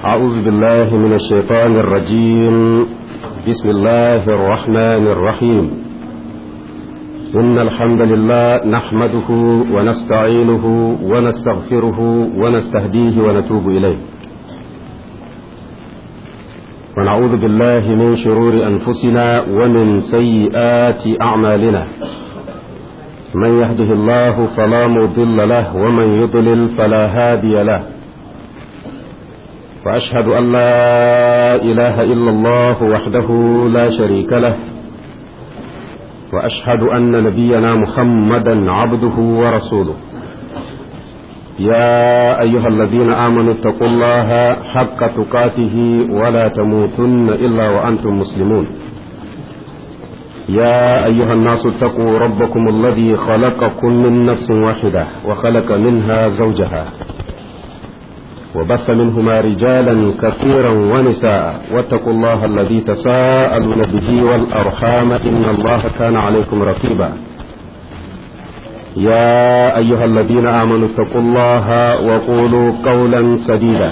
أعوذ بالله من الشيطان الرجيم بسم الله الرحمن الرحيم إن الحمد لله نحمده ونستعينه ونستغفره ونستهديه ونتوب إليه ونعوذ بالله من شرور أنفسنا ومن سيئات أعمالنا من يهده الله فلا مضل له ومن يضلل فلا هادي له وأشهد أن لا إله إلا الله وحده لا شريك له وأشهد أن نبينا محمدا عبده ورسوله يا أيها الذين آمنوا اتقوا الله حق تقاته ولا تموتن إلا وأنتم مسلمون يا أيها الناس اتقوا ربكم الذي خلقكم من نفس واحدة وخلق منها زوجها وبث منهما رجالا كثيرا ونساء واتقوا الله الذي تساءلون به والأرحام إن الله كان عليكم رقيبا يا أيها الذين آمنوا اتقوا الله وقولوا قولا سديدا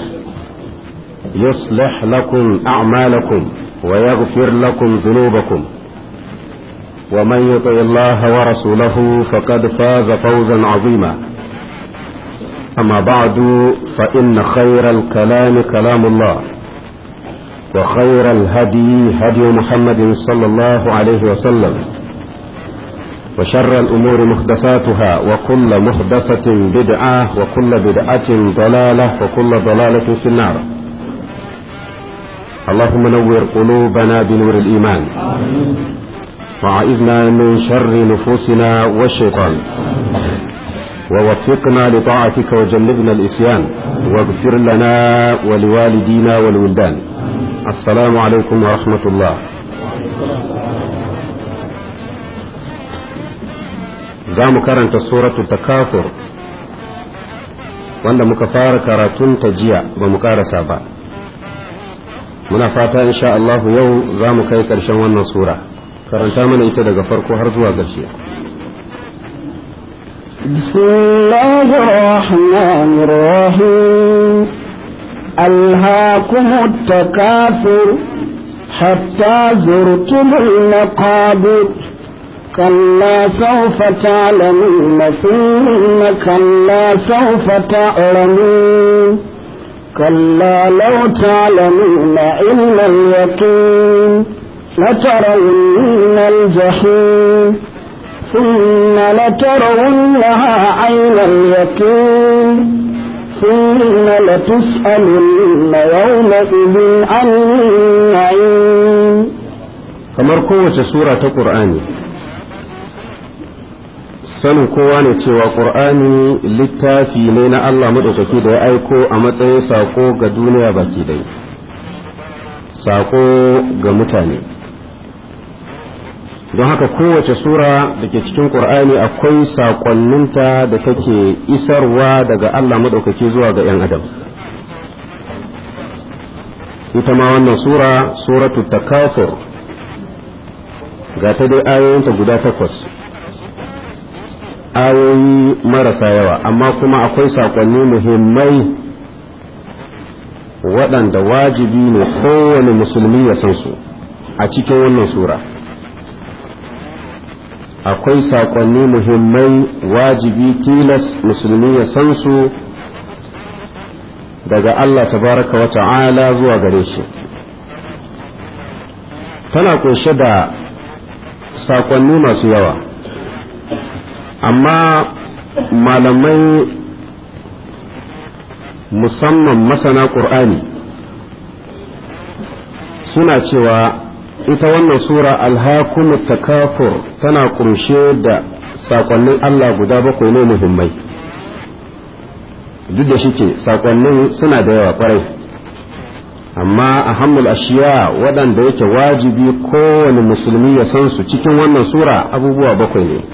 يصلح لكم أعمالكم ويغفر لكم ذنوبكم ومن يطع الله ورسوله فقد فاز فوزا عظيما أما بعد فإن خير الكلام كلام الله وخير الهدي هدي محمد صلى الله عليه وسلم وشر الأمور محدثاتها وكل محدثة بدعة وكل بدعة ضلالة وكل ضلالة في النار اللهم نور قلوبنا بنور الإيمان وعائذنا من شر نفوسنا والشيطان ووفقنا لطاعتك وجنبنا الإسيان واغفر لنا ولوالدينا والولدان السلام عليكم ورحمة الله za mu karanta suratul takafur wanda muka fara karatun ta jiya ba mu karasa ba muna fata insha Allahu yau za mu kai ƙarshen wannan sura karanta mana ita daga farko har zuwa ƙarshe بسم الله الرحمن الرحيم ألهاكم التكاثر حتى زرتم المقابر كلا سوف تعلمون ثم كلا سوف تعلمون كلا لو تعلمون علم اليقين لترون الجحيم ثم لترونها عين اليقين ثم لتسألن يومئذ عن النعيم kamar kowace sura ta ƙur'ani sanin kowa ne cewa ƙur'ani littafi ne na Allah maɗaukaki da ya aiko a matsayin saƙo ga duniya baki dai saƙo ga mutane don haka kowace sura da ke cikin ƙur'ani akwai saƙonninta da take isarwa daga Allah maɗaukaki zuwa ga 'yan adam ita ma wannan sura suratu takafur ga ta dai ayoyinta guda takwas ayoyi marasa yawa amma kuma akwai saƙonni muhimmai waɗanda wajibi ne kowane musulmi ya san su a cikin wannan sura akwai saƙonni muhimmai wajibi tilas musulmi ya san su daga Allah tabaraka wa ta'ala zuwa gare shi tana kunshe da saƙonni masu yawa amma malamai musamman masana ƙur'ani suna cewa ita wannan sura alhakumu takafur tana kunshe da saƙonnin Allah guda bakwai ne muhimmai duk da shike saƙonnin suna da yawa kwarai amma a hamul ashiya waɗanda yake wajibi kowane musulmi ya san su cikin wannan sura abubuwa bakwai ne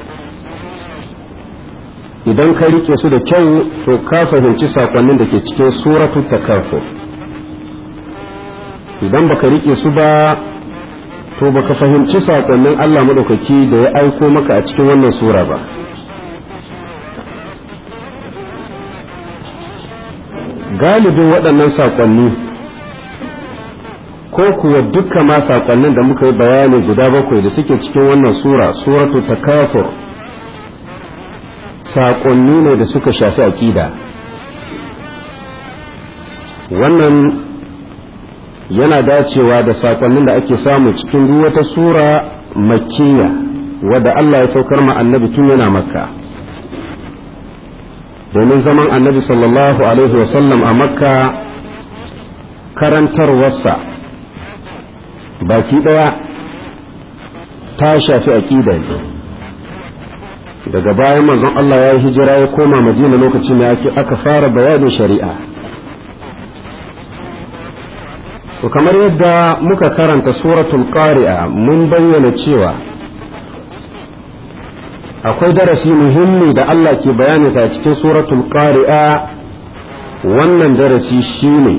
idan ka rike su da kyau to ka fahimci sakonnin da ke cikin suratu takafur idan baka rike su ba to baka fahimci sakonnin Allah madaukaki da ya aiko maka a cikin wannan sura ba galibin waɗannan sakonni ko kuwa dukkan ma saƙonnin da muka yi bayani guda bakwai da suke cikin wannan sura suratu takafur saƙonni ne da suka shafi aƙida wannan yana dacewa da saƙonnin da ake samu cikin duk wata sura makkiya wadda Allah ya saukar ma annabi tun yana makka domin zaman annabi sallallahu alaihi wasallam a makka karantarwarsa baki ɗaya ta shafi aƙida ne daga bayan manzon Allah ya yi hijira ya koma madina lokacin da aka fara bayanin shari'a to kamar yadda muka karanta suratul qari'a mun bayyana cewa akwai darasi muhimmi da Allah ke bayani ta cikin suratul qari'a wannan darasi shine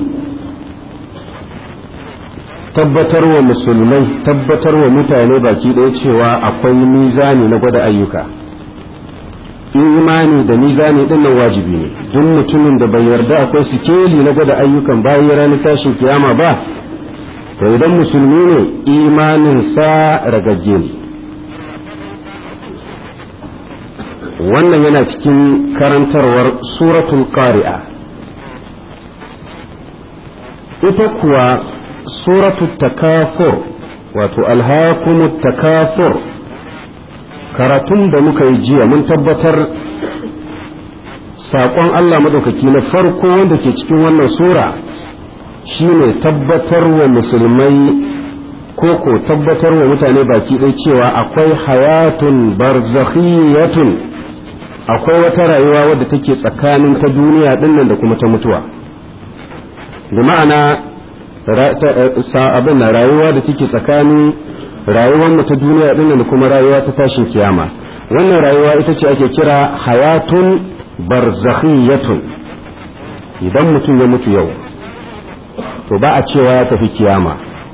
tabbatar wa musulmai tabbatar wa mutane baki ɗaya cewa akwai mizani na gwada ayyuka imani da mizani din nan wajibi ne duk mutumin da bai yarda akwai sikeli na gwada ayyukan bayan ranar tashin kiyama ba to idan musulmi ne imanin sa ragagge ne wannan yana cikin karantarwar suratul qari'a ita kuwa suratul takafur wato alhakumut takafur karatun da muka yi jiya mun tabbatar saƙon Allah maɗaukaki na farko wanda ke cikin wannan sura shine tabbatar wa musulmai ko ko tabbatar wa mutane baki ɗaya cewa akwai hayatun barzakhiyatun akwai wata rayuwa wadda take tsakanin ta duniya ɗinnan da kuma ta mutuwa da ma'ana abin na rayuwa da take tsakanin rayuwar mu ta duniya din da kuma rayuwa ta tashin kiyama wannan rayuwa ita ce ake kira hayatun barzakhiyatun idan mutum ya mutu yau to ba a cewa ya tafi kiyama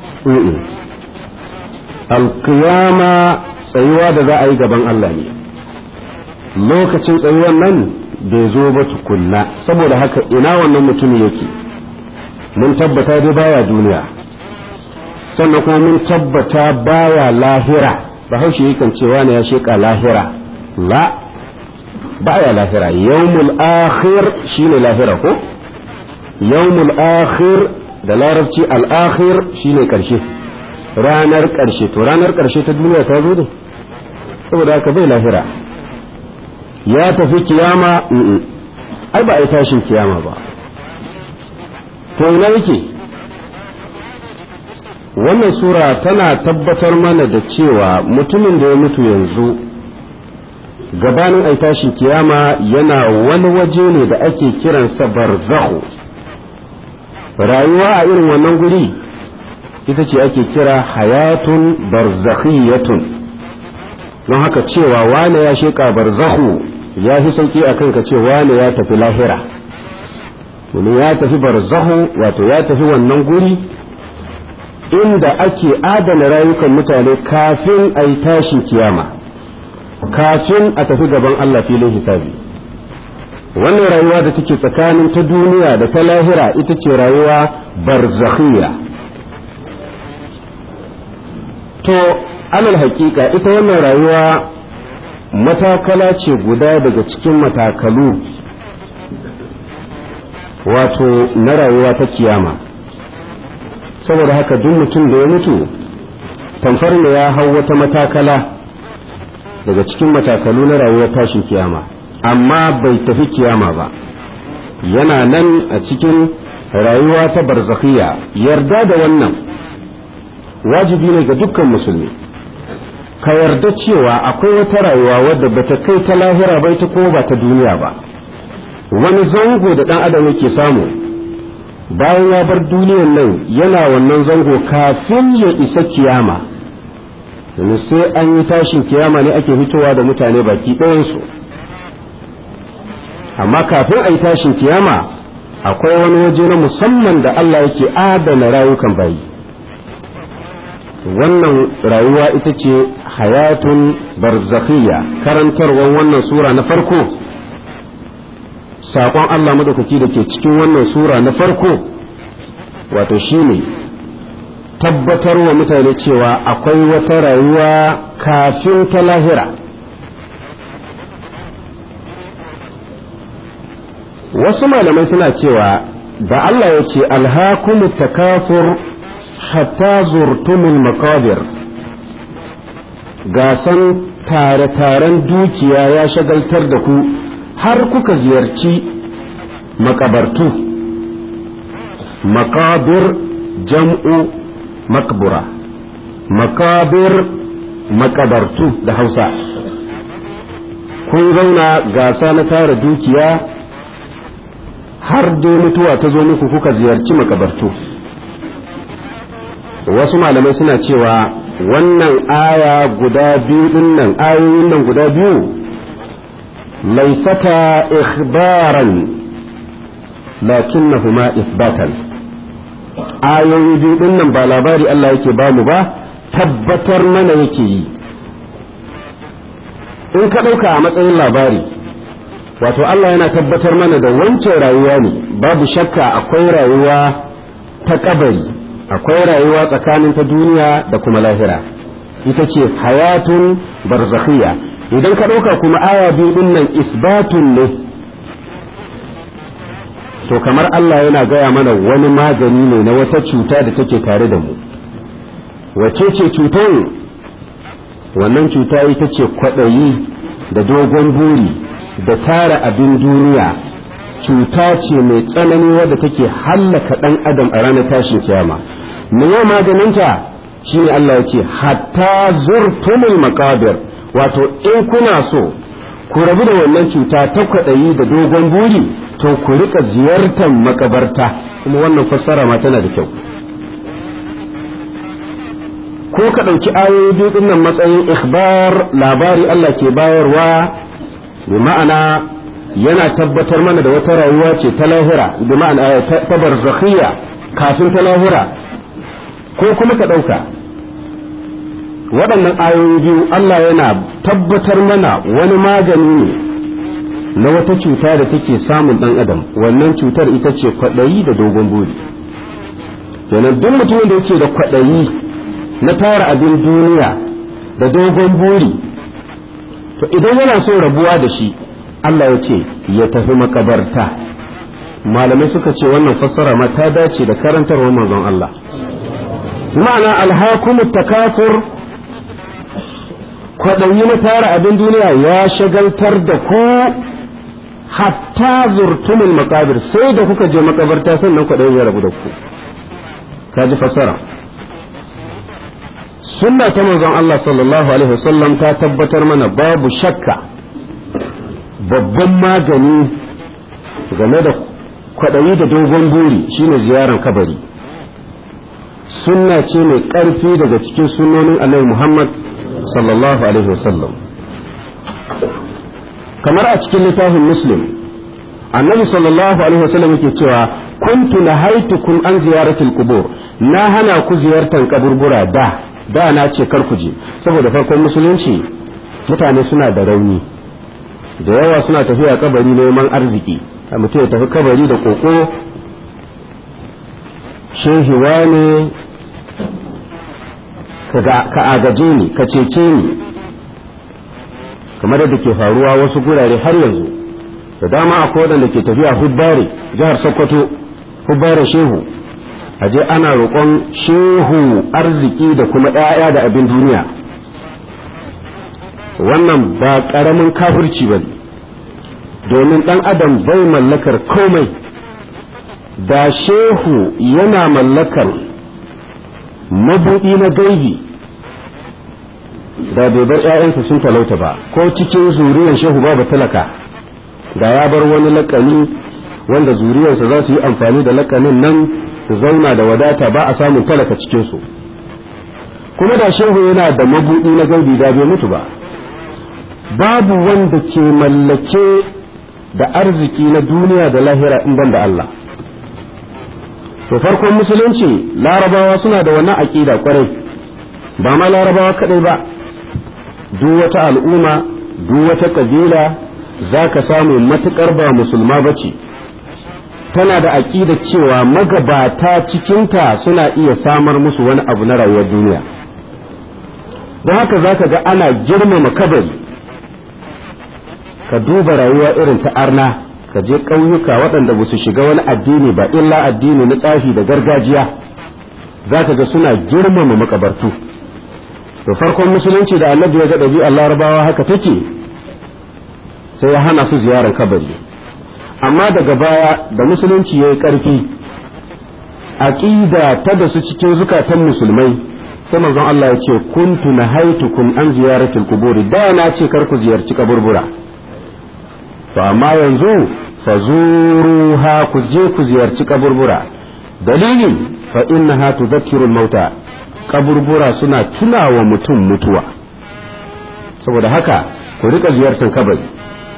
alkiyama tsayuwa da za a yi gaban Allah ne lokacin tsayuwar nan bai zo ba tukunna saboda haka ina wannan mutum yake mun tabbata dai baya duniya sannan kuma mun tabbata baya lahira bahaushe yakan cewa ne ya sheka lahira la baya lahira yawmul akhir shine lahira ko yawmul akhir da larabci al akhir shine karshe ranar karshe to ranar karshe ta duniya ta zo ne saboda haka bai lahira ya tafi kiyama ai ba a yi tashin kiyama ba to ina yake wannan sura tana tabbatar mana da cewa mutumin da ya mutu yanzu gabanin ai tashin kiyama yana wani waje ne da ake kiransa barzahu rayuwa a irin wannan guri ita ce ake kira hayatun barzakhiyatun don haka cewa wane ya sheka barzahu ya fi sauki a kanka ce wane ya tafi lahira domin ya tafi barzahu wato ya tafi wannan guri inda ake adana rayukan mutane kafin a yi tashin kiyama kafin a tafi gaban Allah filin hisabi wannan rayuwa da take tsakanin ta duniya da ta lahira ita ce rayuwa barzakhiyya to alal hakika ita wannan rayuwa matakala ce guda daga cikin matakalu wato na rayuwa ta kiyama saboda haka duk mutum da ya mutu tamfar ne ya hau wata matakala daga cikin matakalu na rayuwar tashin kiyama amma bai tafi kiyama ba yana nan a cikin rayuwa ta barzakhiya yarda da wannan wajibi ne ga dukkan musulmi ka yarda cewa akwai wata rayuwa wadda bata kai ta lahira ba ita ko ba ta duniya ba wani zango da dan adam yake samu bayan ya bar duniyan nan yana wannan zango kafin ya isa kiyama domin sai an yi tashin kiyama ne ake fitowa da mutane baki ɗayansu amma kafin a yi tashin kiyama akwai wani waje na musamman da Allah yake adana rayukan bayi wannan rayuwa ita ce hayatun barzakhiyya karantarwar wannan sura na farko saƙon Allah madaukaki da ke cikin wannan sura na farko wato shine tabbatar wa mutane cewa akwai wata rayuwa kafin ta lahira wasu malamai suna cewa da Allah ya ce alhakumu takafur hatta zurtumul makabir gasan tare-taren dukiya ya shagaltar da ku har kuka ziyarci makabartu makabir jam'u makbura makabir makabartu da hausa kun zauna gasa na tara dukiya har dai mutuwa ta zo muku kuka ziyarci makabartu wasu malamai suna cewa wannan aya guda biyu dinnan ayoyin nan guda biyu laisata ikhbaran lakinnahuma isbatan ayoyi biyu dinnan ba labari Allah yake bamu ba tabbatar mana yake yi in ka ɗauka a matsayin labari wato Allah yana tabbatar mana da wancan rayuwa ne babu shakka akwai rayuwa ta kabari akwai rayuwa tsakanin ta duniya da kuma lahira ita ce hayatun barzakhiyya idan ka ɗauka kuma aya biyu din nan isbatun ne to kamar Allah yana gaya mana wani magani ne na wata cuta da take tare da mu wace ce cutar wannan cuta ita ce kwaɗayi da dogon buri da tara abin duniya cuta ce mai tsanani wadda take hallaka ɗan adam a ranar tashin kiyama me ya maganinta shine Allah ya ce hatta zurtumul maqabir wato in kuna so ku rabu da wannan cuta ta kwaɗayi da dogon buri to ku rika ziyartar makabarta kuma wannan fassara ma tana da kyau ko ka ɗauki ayoyi biyu ɗinnan matsayin ikhbar labari Allah ke bayarwa bi ma'ana yana tabbatar mana da wata rayuwa ce ta lahira bi ma'ana ta barzakhiyya kafin ta lahira ko kuma ka ɗauka waɗannan ayoyi biyu Allah yana tabbatar mana wani magani ne na wata cuta da take samun ɗan adam wannan cutar ita ce kwaɗayi da dogon buri kenan duk mutumin da yake da kwaɗayi na tara abin duniya da dogon buri to idan yana so rabuwa da shi Allah ya ce ya tafi makabarta malamai suka ce wannan fassara ma ta dace da karantarwar manzon Allah ma'ana alhakumu takafur kwaɗayi na tara abin duniya ya shagaltar da ku hatta zurtumul makabir sai da kuka je makabarta sannan kwaɗayi ya rabu da ku ka ji fassara sunna ta manzon Allah sallallahu alaihi wasallam ta tabbatar mana babu shakka babban magani game da kwaɗayi da dogon buri shine ziyarar kabari sunna ce mai ƙarfi daga cikin sunnonin annabi Muhammad sallallahu alaihi wasallam kamar a cikin littafin muslim annabi sallallahu alaihi wasallam yake cewa kuntu nahaitukum an ziyaratil qubur na hana ku ziyartar kaburbura da da na ce kar ku je saboda farkon musulunci mutane suna da rauni da yawa suna tafiya kabari neman arziki a mutum ya tafi kabari da koko shehiwa ne ka agaje ni ka cece ni kamar da ke faruwa wasu gurare har yanzu da dama akwai waɗanda ke tafiya hubbare jihar sokoto hubbare shehu aje ana roƙon shehu arziki da kuma ɗaya da abin duniya wannan ba ƙaramin kafirci ba domin ɗan adam bai mallakar komai da shehu yana mallakar mabuɗi na gaibi da bai bar ‘ya'yansa sun talauta ba ko cikin zuriyar shehu babu talaka da ya bar wani lakani wanda zuriyarsa za su yi amfani da lakanin nan su zauna da wadata ba a samun talaka cikinsu kuma da shehu yana da mabuɗi na gaibi da bai mutu ba babu wanda ke mallake da arziki na duniya da lahira in ban da Allah to farkon musulunci larabawa suna da wannan aƙida kwarai ba ma larabawa kaɗai ba duk wata al'umma duk wata ƙabila za ka samu matuƙar ba musulma ba ce tana da aƙida cewa magabata cikinta suna iya samar musu wani abu na rayuwar duniya don haka za ka ga ana girmama kabari ka duba rayuwa irin ta arna ka je ƙauyuka waɗanda ba su shiga wani addini ba illa addini na tsafi da gargajiya za ka ga suna girmama makabartu to farkon musulunci da annabi ya ga ɗabi'ar larabawa haka take sai ya hana su ziyarar kabari amma daga baya da musulunci ya yi ƙarfi aƙida ta da su cikin zukatan musulmai sai manzon Allah ya ce kuntu nahaitukum an ziyaratil quburi da na ce kar ku ziyarci kaburbura to amma yanzu fazuruha ku je ku ziyarci kaburbura dalilin fa innaha tudhakkirul mauta kaburbura suna tunawa mutum mutuwa saboda haka ku rika ziyartar kabari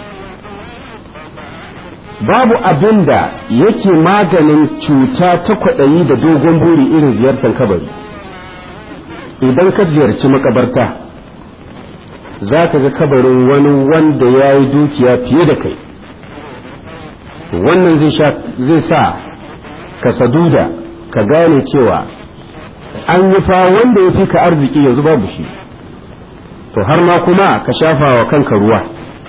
babu abin da yake maganin cuta ta kwaɗayi da dogon buri irin ziyartar kabari idan ka ziyarci makabarta za ka ga kabarin wani wanda ya yi dukiya fiye da kai wannan zai sa ka saduda ka gane cewa an yi fa wanda ya fi ka arziki yanzu babu shi to har ma kuma ka shafa wa kanka ruwa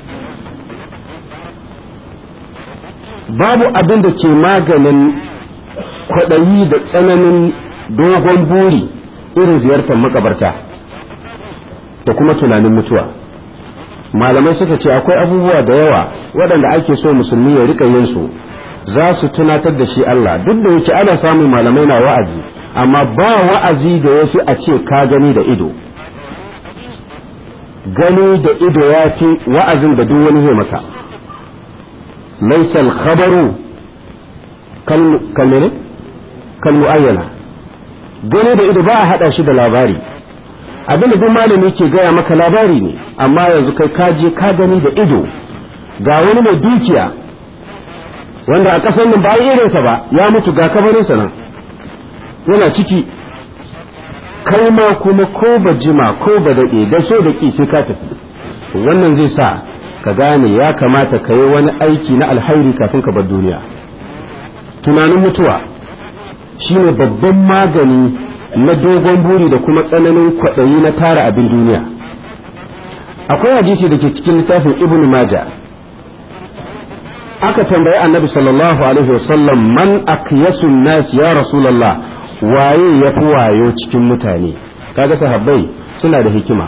babu abin da ke maganin kwaɗayi da tsananin dogon buri irin ziyartar makabarta da kuma tunanin mutuwa malamai suka ce akwai abubuwa da yawa waɗanda ake so musulmi ya rika yin su za su tunatar da shi Allah duk da yake ana samun malamai na wa'azi amma ba wa'azi da ya fi a ce ka gani da ido gani da ido ya fi wa'azin da duk wani zai maka laisal khabaru kalmene kalmu'ayyana gani da ido ba a haɗa shi da labari abin da duk malami ke gaya maka labari ne amma yanzu kai ka je ka gani da ido ga wani mai dukiya wanda a ƙasar nan ba irinsa ba ya mutu ga kabarinsa nan yana ciki kai ma kuma ko ba jima ko ba daɗe da so da ƙi sai ka tafi wannan zai sa ka gane ya kamata ka yi wani aiki na alhairi kafin ka bar duniya tunanin mutuwa shine babban magani na dogon buri da kuma tsananin kwaɗayi na tara abin duniya akwai hadisi da ke cikin littafin ibn maja aka tambayi annabi sallallahu alaihi wasallam man akyasun nas ya rasulullah waye ya fi wayo cikin mutane kaga sahabbai suna da hikima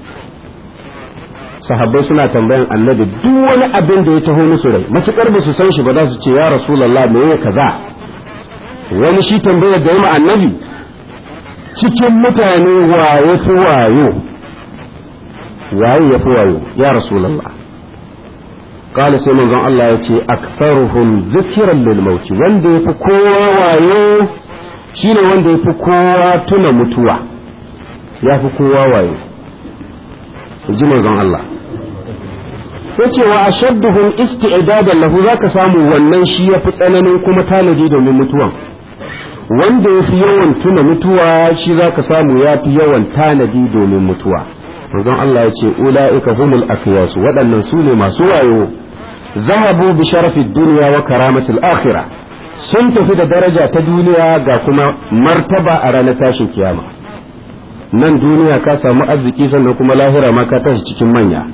sahabbai suna tambayan annabi duk wani abin da ya taho musu rai matukar ba su san shi ba za su ce ya rasulullah me ya kaza wani shi tambayar da yi annabi cikin mutane waye fi wayo waye ya fi wayo ya rasulullah قال sai manzon Allah ya ce aktharuhum zikran lil maut wanda yafi kowa wayo shine wanda yafi kowa tuna mutuwa yafi kowa wayo ji manzon Allah yace wa ashadduhum isti'dadan lahu zaka samu wannan shi yafi tsananin kuma tanadi domin mutuwan wanda yafi yawan tuna mutuwa shi zaka samu yafi yawan tanadi domin mutuwa manzon Allah yace ulaika humul aqyas waɗannan su ne masu wayo zahabu bi sharafi dunya wa karamatil akhirah sun tafi da daraja ta duniya ga kuma martaba a ranar tashin kiyama nan duniya ka samu arziki sannan kuma lahira ma ka tashi cikin manya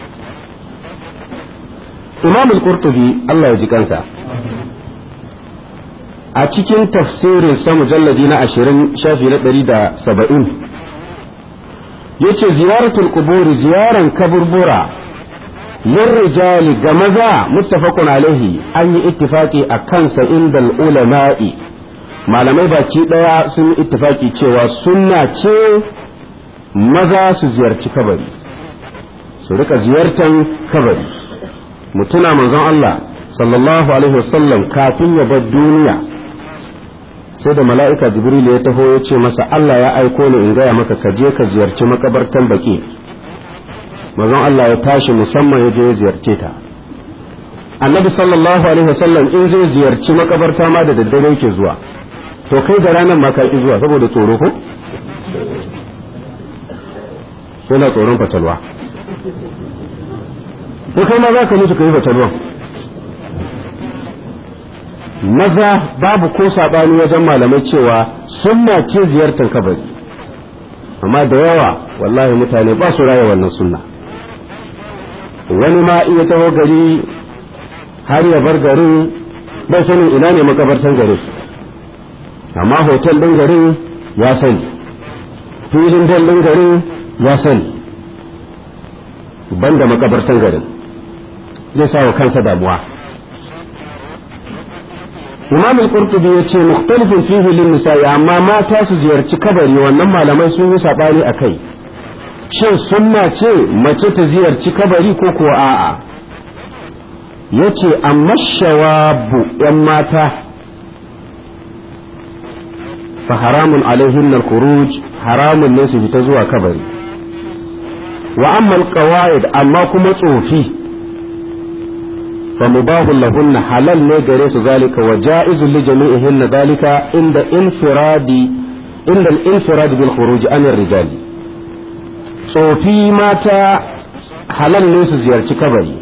imam al-qurtubi Allah ya ji kansa a cikin tafsirin sa mujalladi na 20 shafi na 170 yace ziyaratul qubur ziyaran kaburbura lirrijali ga maza muttafaqun alaihi an yi ittifaki a kansa inda ulama'i malamai baki daya sun yi ittifaki cewa sunna ce maza su ziyarci kabari su rika ziyartan kabari mutuna manzon Allah sallallahu alaihi wasallam kafin ya bar duniya sai da mala'ika jibril ya taho ya ce masa Allah ya aiko ni in gaya maka ka je ka ziyarci makabartan baki manzon Allah ya tashi musamman ya je ya ziyarce ta annabi sallallahu alaihi wasallam in zai ziyarci makabarta ma da daddare yake zuwa to kai da ranar ma ka ki zuwa saboda tsoro ko yana tsoron fatalwa ko kai ma za ka mutu ka yi fatalwa maza babu ko saɓani wajen malamai cewa sunna ce ziyartar kabari amma da yawa wallahi mutane ba su raya wannan sunna wani ma iya taho gari har ya bar garin bai sanin ina ne makabartan garin amma hotel ɗin garin ya sani filin ɗin garin ya sani banda makabartan garin zai sa wa kansa damuwa imam al-qurtubi yace mukhtalifin fihi lin nisa'i amma mata su ziyarci kabari wannan malamai sun yi sabani akai shin sunna ce mace ta ziyarci kabari ko kuwa a'a yace amma shawabu yan mata fa haramun alaihin al-khuruj haramun ne su fita zuwa kabari wa amma al-qawaid amma kuma tsofi فمباه لهن حلال نجريس ذلك وجائز لجميعهن ذلك عند انفراد عند الانفراد بالخروج عن الرجال صوفي ماتا halal ne su ziyarci kabari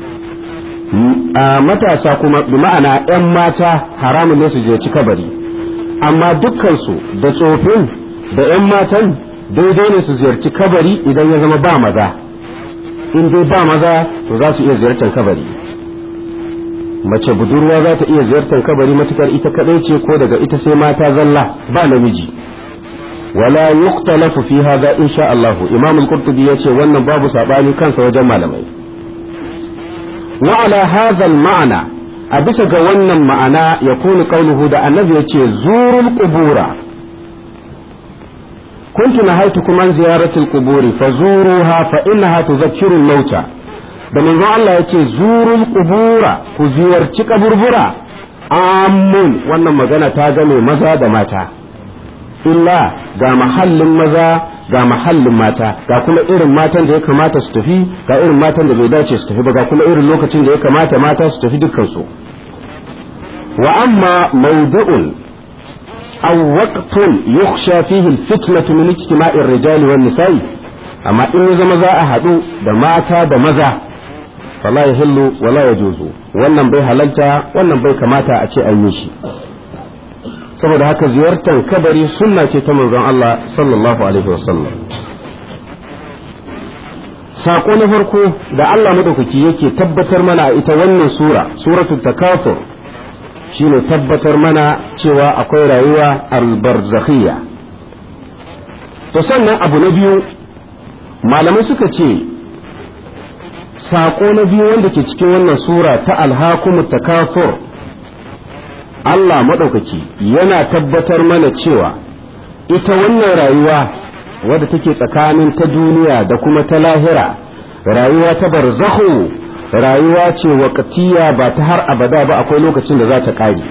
a matasa kuma bi ma'ana 'yan mata haramun ne su ziyarci kabari amma dukkansu da tsofin da 'yan matan daidai ne su ziyarci kabari idan ya zama ba maza in dai ba maza to za su iya ziyartar kabari mace budurwa za ta iya ziyartar kabari matukar ita kadai ce ko daga ita sai mata zalla ba namiji wala yuqtalafu fi hadha insha Allah imam al-qurtubi yace wannan babu sabani kansa wajen malamai wa ala hadha al-ma'na a bisa ga wannan ma'ana yakunu qawluhu da annabi yace zurul qubura كنت نهيتكم عن زيارة القبور فزوروها فإنها تذكر الموتى da manzon Allah ya ce zurul kubura ku ziyarci kaburbura amun wannan magana ta game maza da mata illa ga mahallin maza ga mahallin mata ga kuma irin matan da ya kamata su tafi ga irin matan da bai dace su tafi ba ga kuma irin lokacin da ya kamata mata su tafi dukkan su wa amma mawdu'un aw waqtun yukhsha fihi al-fitnatu min ijtima'i ar-rijali wan-nisa'i amma in ya zama za a haɗu da mata da maza fala ya hillu wala ya juzu wannan bai halalta wannan bai kamata a ce an yi shi saboda haka ziyartar kabari sunna ce ta manzon Allah sallallahu alaihi wasallam sako na farko da Allah madaukaki yake tabbatar mana a ita wannan sura suratul takafur shine tabbatar mana cewa akwai rayuwa albarzakhiyya to sannan abu na biyu malamai suka ce saƙo na biyu wanda ke cikin wannan sura ta alhakumu takafur Allah maɗaukaki yana tabbatar mana cewa ita wannan rayuwa wadda take tsakanin ta duniya da kuma ta lahira rayuwa ta barzahu rayuwa ce waƙatiya ba ta har abada ba akwai lokacin da za ta ƙare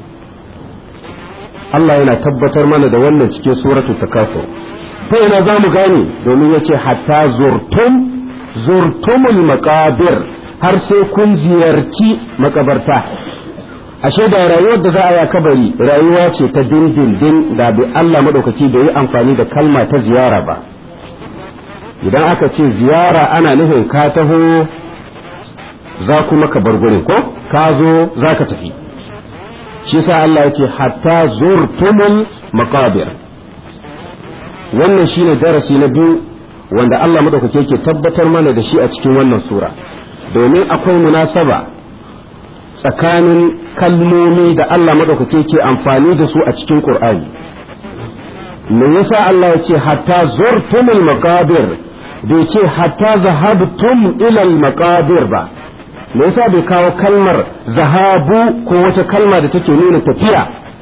Allah yana tabbatar mana da wannan cikin suratu takafur ta ina za mu gane domin ya ce hatta zurtum zurtumul makabir har sai kun ziyarci makabarta ashe da rayuwar da za a ya kabari rayuwa ce ta dindindin da bi Allah madaukaki bai yi amfani da kalma ta ziyara ba idan aka ce ziyara ana nufin ka taho za kuma ka bar gurin ko ka zo za ka tafi shi sa Allah yake hatta zurtumul makabir wannan shine darasi na biyu wanda Allah madaukake yake tabbatar mana da shi a cikin wannan sura domin akwai munasaba tsakanin kalmomi da Allah madaukake ke amfani da su a cikin Qur'ani me yasa Allah ya ce hatta zurtumul maqabir bai ce hatta zahabtum ila al maqabir ba me yasa bai kawo kalmar zahabu ko wata kalma da take nuna tafiya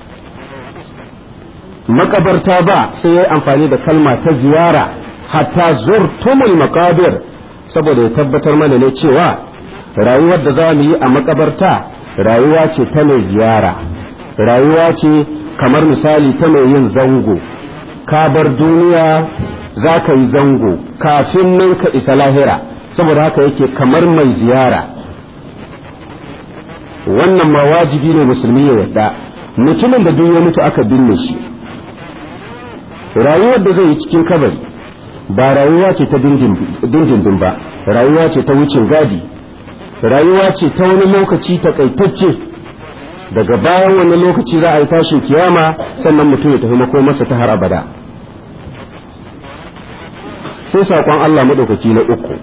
makabarta ba sai ya amfani da kalma ta ziyara hatta zurtumul maqabir saboda ya tabbatar mana ne cewa rayuwar da za mu yi a makabarta rayuwa ce ta mai ziyara rayuwa ce kamar misali ta mai yin zango ka bar duniya za ka yi zango kafin nan ka isa lahira saboda haka yake kamar mai ziyara wannan ma wajibi ne musulmi ya yarda mutumin da duk ya mutu aka binne shi rayuwar da zai yi cikin kabari ba rayuwa ce ta dindindin ba rayuwa ce ta wucin gadi rayuwa ce ta wani lokaci takaitacce daga bayan wani lokaci za a yi tashin kiyama sannan mutum ya tafi makomarsa ta har abada sai saƙon Allah maɗaukaki na uku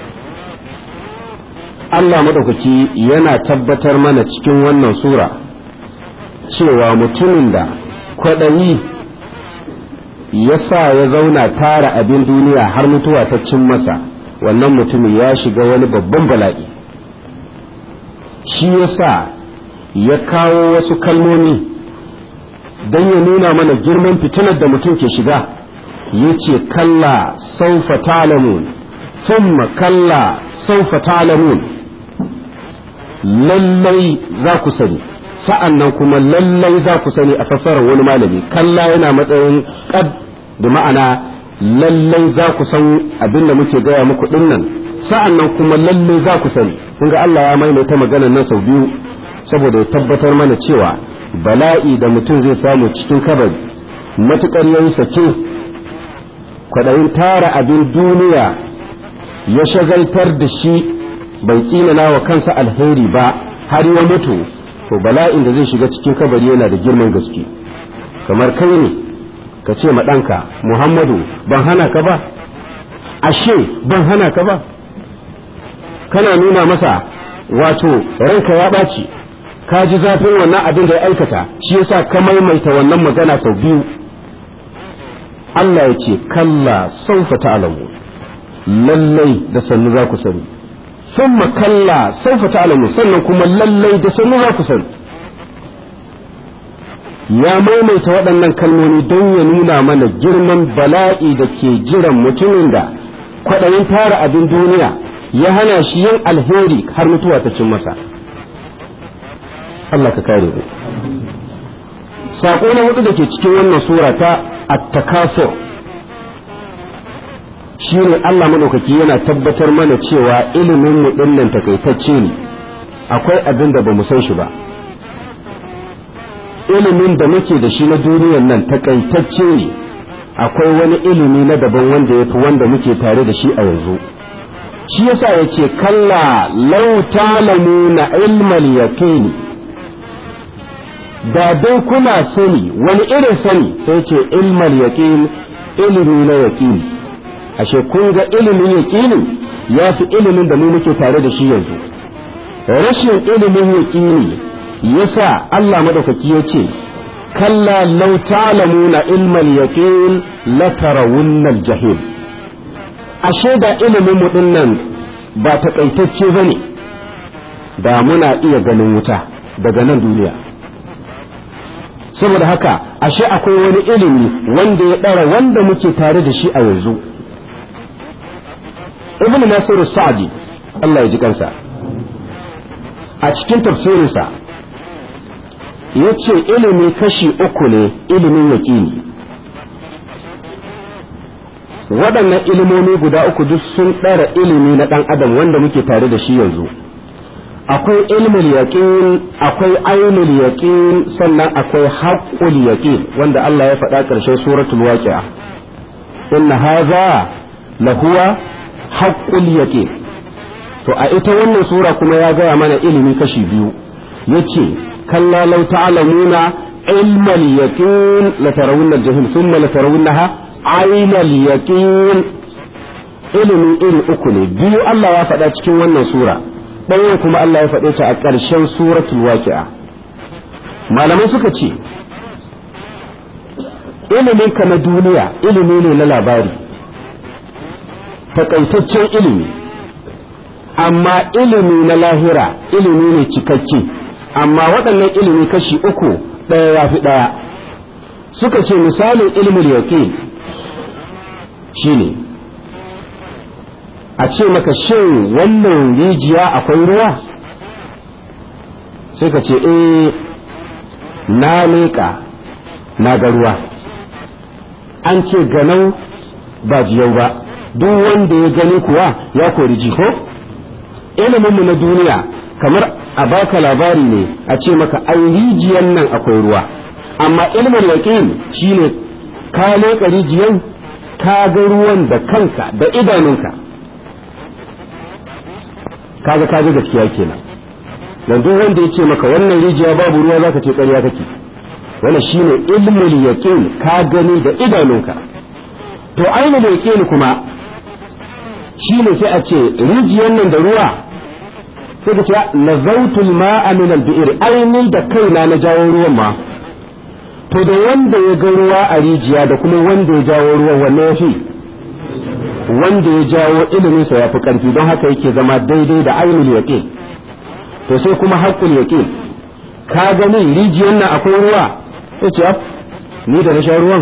Allah maɗaukaki yana tabbatar mana cikin wannan sura cewa mutumin da kwaɗayi ya sa ya zauna tara abin duniya har mutuwa ta cin masa wannan mutumin ya shiga wani babban bala'i shi ya sa ya kawo wasu kalmomi don ya nuna mana girman fitinar da mutum ke shiga ya ce kalla saufa talamun thumma kalla saufa talamun lallai za ku sani sa'an nan kuma lallai za ku sani a fassarar wani malami kalla yana matsayin ƙad da ma'ana lallai za ku san abin da muke gaya muku dinnan sa'an nan kuma lallai za ku sani kun ga Allah ya maimaita maganar nan sau biyu saboda ya tabbatar mana cewa bala'i da mutum zai samu cikin kabari matuƙar yayi sake kwaɗayin tara abin duniya ya shagaltar da shi bai tsinana wa kansa alheri ba har ya mutu to bala'in da zai shiga cikin kabari yana da girman gaske kamar kai ne ka ce ma ɗanka muhammadu ban hana ka ba ashe ban hana ka ba kana nuna masa wato ranka ya ɓaci ka ji zafin wannan abin da ya aikata shi yasa ka maimaita wannan magana sau biyu Allah ya ce kalla saufa ta'lamu lallai da sannu za ku sani ثم كلا سوف تعلمون sannan kuma lallai da sannu za ku sani ya maimaita waɗannan kalmomi don ya nuna mana girman bala'i da ke jiran mutumin da kwaɗayin tara abin duniya ya hana shi yin alheri har mutuwa ta cin masa Allah ka kare mu saƙo na hudu da ke cikin wannan sura ta at-takasur shi ne Allah madaukaki yana tabbatar mana cewa ilimin mu dinnan takaitacce ne akwai abin da bamu san shi ba ilimin da muke da shi na duniyar nan takaitacce ne akwai wani ilimi na daban wanda ya fi wanda muke tare da shi a yanzu shi yasa ya ce kalla lau na ilmal yaqini da dai kuna sani wani irin sani sai ce ilmal yaqin ilimi na yaqini ashe kun ga ilimin yaƙinin ya fi ilimin da mu muke tare da shi yanzu rashin ilimin yaƙini yasa Allah madaukaki ya ce kalla law ta'lamuna ilmal yaqin la tarawunna al-jahim ashe da ilimin mu dinnan ba takaitacce bane da muna iya ganin wuta daga nan duniya saboda haka ashe akwai wani ilimi wanda ya ɗara wanda muke tare da shi a yanzu ibn nasiru sa'di Allah ya ji kansa a cikin tafsirinsa ya ce ilimi kashi uku ne ilimin yaƙini waɗannan ilimomi guda uku duk sun ɗara ilimi na ɗan adam wanda muke tare da shi yanzu akwai ilmul yaqin akwai ainul yaqin sannan akwai haqqul yaqin wanda Allah ya faɗa ƙarshen suratul waqi'a inna hadha lahuwa haƙƙul yake to a ita wannan sura kuma ya gaya mana ilimi kashi biyu yace kalla law ta'lamuna ilmal yaqin la tarawunna al-jahim thumma la tarawunnaha aynal yaqin ilimi iri uku ne biyu Allah ya faɗa cikin wannan sura ɗayan kuma Allah ya faɗe ta a ƙarshen suratul waqi'a malamai suka ce ilimin ka na duniya ilimi ne na labari takaitaccen ilimi amma ilimi na lahira ilimi ne cikakke amma waɗannan ilimi kashi uku ɗaya ya fi ɗaya suka ce misalin ilimin yaƙin shine a ce maka shin wannan rijiya akwai ruwa sai ka ce eh na leƙa na ga ruwa an ce ganau ba jiyau ba duk wanda ya gani kuwa ya kori jiko iliminmu na duniya kamar a baka labari ne a ce maka an rijiyan nan akwai ruwa amma ilimin yaƙin shine ka leƙa rijiyan ka ga ruwan da kanka da idanunka kaga kaga gaskiya kenan dan duk wanda ya ce maka wannan rijiya babu ruwa zaka ce ƙarya kake wannan shine ilmul yaqin ka gani da idanunka to ainul yaqin kuma shine sai a ce rijiyar nan da ruwa sai ka ce nazautul ma'a min al-bi'r aini da kaina na jawo ruwan ma to da wanda ya ga ruwa a rijiya da kuma wanda ya jawo ruwan wanne ya fi wanda ya jawo iliminsa ya fi ƙarfi don haka yake zama daidai da ainul yaqin to sai kuma haqqul yaqin ka gani rijiyar nan akwai ruwa sai ce ni da na sha ruwan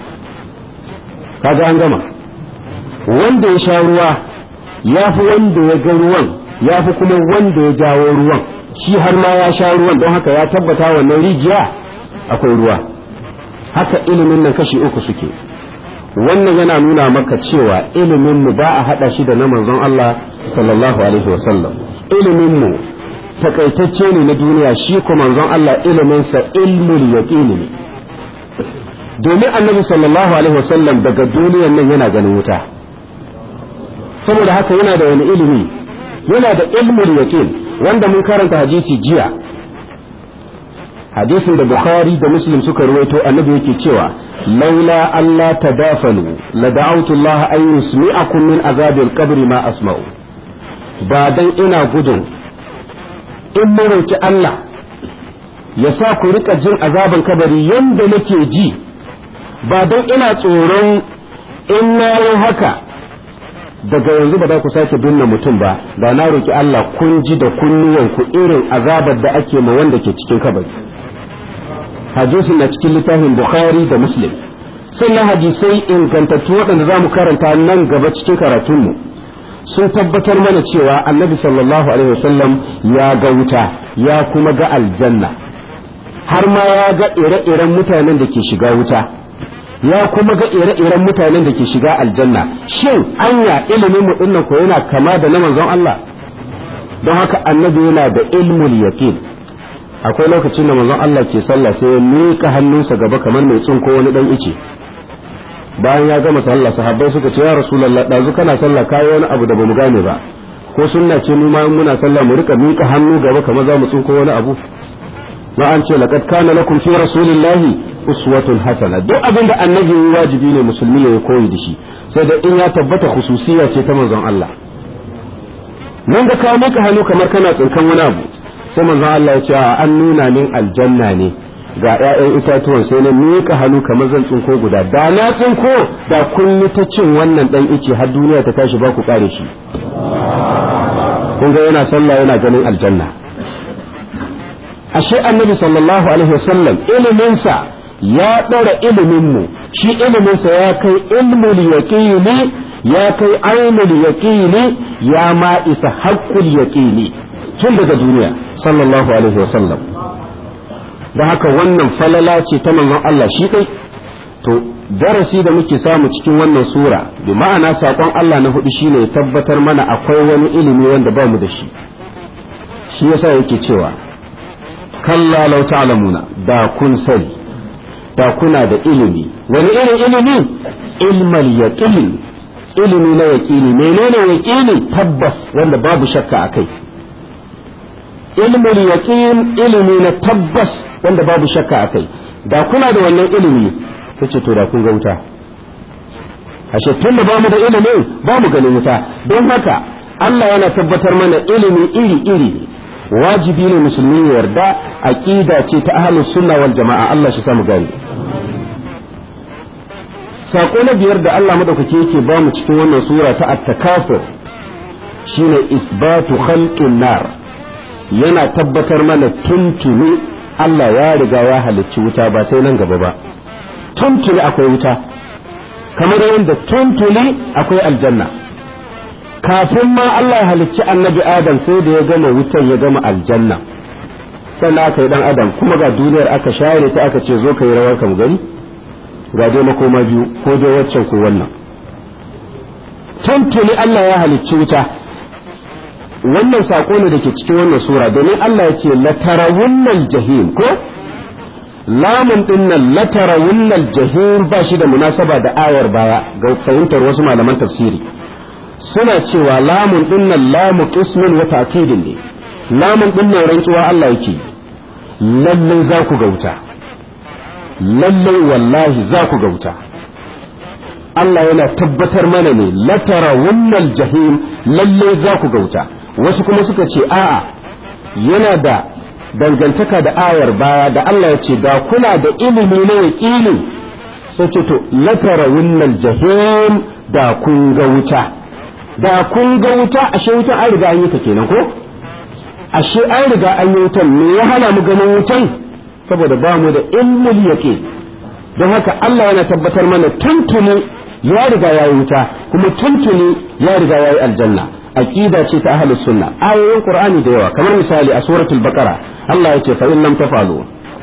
kaga an gama wanda ya sha ruwa ya fi wanda ya ga ruwan ya fi kuma wanda ya jawo ruwan shi har ma ya sha ruwan don haka ya tabbata wannan rijiya akwai ruwa haka ilimin nan kashi uku suke wannan yana nuna maka cewa ilimin mu ba a hada shi da na manzon Allah sallallahu alaihi wasallam ilimin mu takaitacce ne na duniya shi ko manzon Allah ilimin sa ilmul yaqini ne domin annabi sallallahu alaihi wasallam daga duniyan nan yana ganin wuta saboda haka yana da wani ilimi yana da ilmul yaqin wanda mun karanta hadisi jiya hadisin da bukhari da muslim suka ruwaito annabi yake cewa laula alla tadafalu la da'awtu allah an yusmi'akum min azabil qabri ma asma'u ba dan ina gudun in marauki Allah ya sa ku rika jin azaban kabari yanda nake ji ba dan ina tsoron in na yi haka daga yanzu ba za ku sake binne mutum ba da na roki Allah kun ji da kunnuwanku irin azabar da ake ma wanda ke cikin kabari hadisin na cikin littafin bukhari da muslim sannan hadisai ingantattu waɗanda za mu karanta nan gaba cikin karatunmu sun tabbatar mana cewa annabi sallallahu alaihi wasallam ya ga wuta ya kuma ga aljanna har ma ya ga ire-iren mutanen da ke shiga wuta ya kuma ga ire-iren mutanen da ke shiga aljanna shin anya ilimin mu dinnan ko yana kama da na manzon Allah don haka annabi yana da ilmul yaqin akwai lokacin da manzon Allah ke sallah sai ya miƙa hannunsa gaba kamar mai tsinko wani dan ice bayan ya gama sallah sahabbai suka ce ya rasulullah dazu kana sallah kai wani abu da bamu gane ba ko sunna ce mu ma muna sallah mu rika miƙa hannu gaba kamar za mu tsinko wani abu ma an ce laqad kana lakum fi rasulillahi uswatun hasana duk abin da annabi wajibi ne musulmi ya koyi da shi sai da in ya tabbata khususiyya ce ta manzon Allah nan da ka mika hannu kamar kana tsinkan wani abu sai manzon Allah ya ce an nuna min aljanna ne ga ƴaƴan itatuwan sai na mika hannu kamar zan tsinko guda da na tsinko da kun yi ta cin wannan dan ice har duniya ta tashi ba ku kare shi kun ga yana sallah yana ganin aljanna ashe annabi sallallahu alaihi wasallam iliminsa ya ɗara iliminmu shi iliminsa ya kai ilmul yaqini ya kai ainul yaqini ya ma isa haqqul yaqini tun daga duniya sallallahu alaihi wasallam da haka wannan falala ce ta manzon Allah shi kai to darasi da muke samu cikin wannan sura bi ma'ana sakon Allah na hudu shine tabbatar mana akwai wani ilimi wanda ba mu da shi shi yasa yake cewa kalla law ta'lamuna da kun sani da kuna da ilimi wani irin ilimi ilmal yaqin ilimi na yaqini menene yaqini tabbas wanda babu shakka akai ilmul yaqin ilimi na tabbas wanda babu shakka akai da kuna da wannan ilimi kace to da kun ga wuta ashe tun da bamu da ilimi bamu ganin wuta don haka Allah yana tabbatar mana ilimi iri iri wajibi ne musulmi ya yarda aqida ce ta ahlus sunna wal jama'a Allah shi samu gani sako na biyar da Allah madaukake yake ba mu cikin wannan sura ta at-takafur shine isbatu khalqin nar yana tabbatar mana tuntuni Allah ya riga ya halicci wuta ba sai nan gaba ba tuntuni akwai wuta kamar yadda tuntuni akwai aljanna kafin ma Allah ya halicci annabi Adam sai da ya gama wutan ya gama aljanna sannan aka yi dan Adam kuma ga duniyar aka share ta aka ce zo ka yi rawar kam gani ga dai makoma biyu ko dai waccan ko wannan tuntuni Allah ya halicci wuta wannan sako ne da ke cikin wannan sura domin Allah ya ce latarawunnal jahim ko lamun din nan latarawunnal jahim ba shi da munasaba da ayar baya ga fahimtar wasu malaman tafsiri suna cewa lamun din nan lamu qismin wa ta'kidin ne lamun din nan rantsuwa Allah yake lallai za ku gauta lallai wallahi za ku gauta Allah yana tabbatar mana ne latara wannan jahim lallai za ku gauta wasu kuma suka ce a'a yana da dangantaka da ayar baya da Allah ya ce da kuna da ilimi na yaƙini sai ce to latara wannan jahim da kun ga wuta da kun ga wuta ashe wutan an riga an yi ta kenan ko ashe an riga an yi wutan me ya hana mu ganin wutan saboda ba mu da ilmul yaqin don haka Allah yana tabbatar mana tuntuni ya riga ya yi wuta kuma tuntuni ya riga ya yi aljanna aqida ce ta ahlus sunna ayoyin qur'ani da yawa kamar misali a suratul baqara Allah yace fa in lam tafalu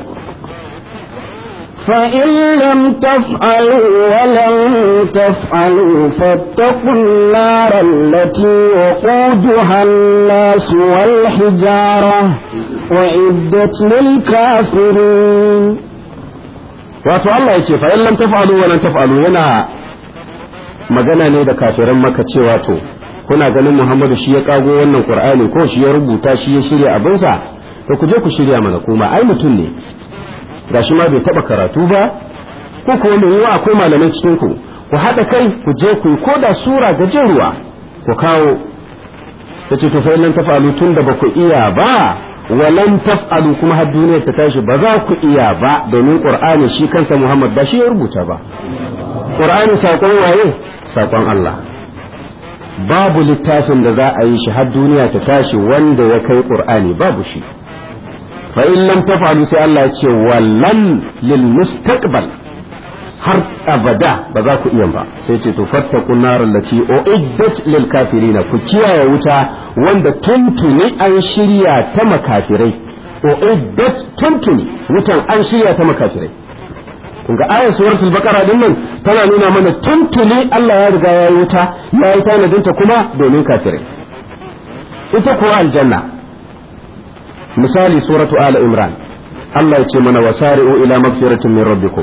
فإن لم تفعلوا ولن تفعلوا فاتقوا النار التي وقودها الناس والحجارة وعدت للكافرين wato Allah ya ce fa in lam taf'alu wa lan taf'alu yana magana ne da kafiran maka cewa to kuna ganin Muhammadu shi ya kago wannan Qur'ani ko shi ya rubuta shi ya shirya abinsa to ku je ku shirya mana kuma ai mutum ne gashi ma bai taba karatu ba ko kuma mai yiwa akwai malamai cikin ku ku haɗa kai ku je ku ko da sura gajeruwa ku kawo tace to fa in lam taf'alu tun da ba ku iya ba walan taf'alu kuma har duniyar ta tashi ba za ku iya ba domin qur'ani shi kansa Muhammad ba shi ya rubuta ba qur'ani sakon waye sakon Allah babu littafin da za a yi shi har duniya ta tashi wanda ya kai qur'ani babu shi fa in lam taf'alu sai Allah ya ce wallan lil mustaqbal har abada ba za ku iya ba sai ce to fattaku nar allati uiddat lil kafirin ku kiyaye wuta wanda tuntuni an shirya ta makafirai uiddat tuntuni wutan an shirya ta makafirai kun ga ayar suratul baqara din nan tana nuna mana tuntuni Allah ya riga ya yi wuta ya yi tanadin ta kuma domin kafirai ita kuwa aljanna misali suratu ala imran Allah ya ce mana wasari'u ila magfiratin min rabbikum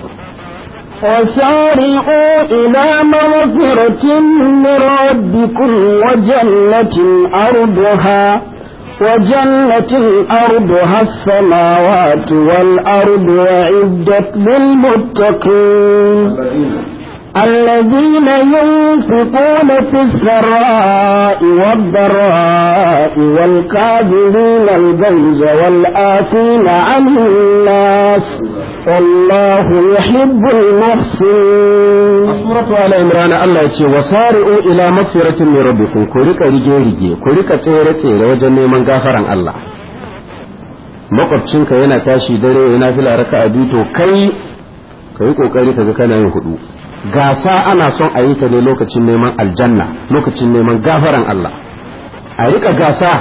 وسارعوا إلى مغفرة من ربكم وجنة أرضها وجنة أرضها السماوات والأرض وعدت للمتقين الذين ينفقون في السراء والضراء والكاذبين الغيظ والآفين عن الناس والله يحب المحسنين suratu ala imran Allah yace wasari'u ila magfiratin min rabbikum ku rika rige rige ku rika tsere tsere wajen neman gafaran Allah makwabcinka yana tashi dare yana fila raka'a biyu to kai kai kokari kaga kana yin hudu gasa ana son a yi ta ne lokacin neman aljanna lokacin neman gafaran Allah a rika gasa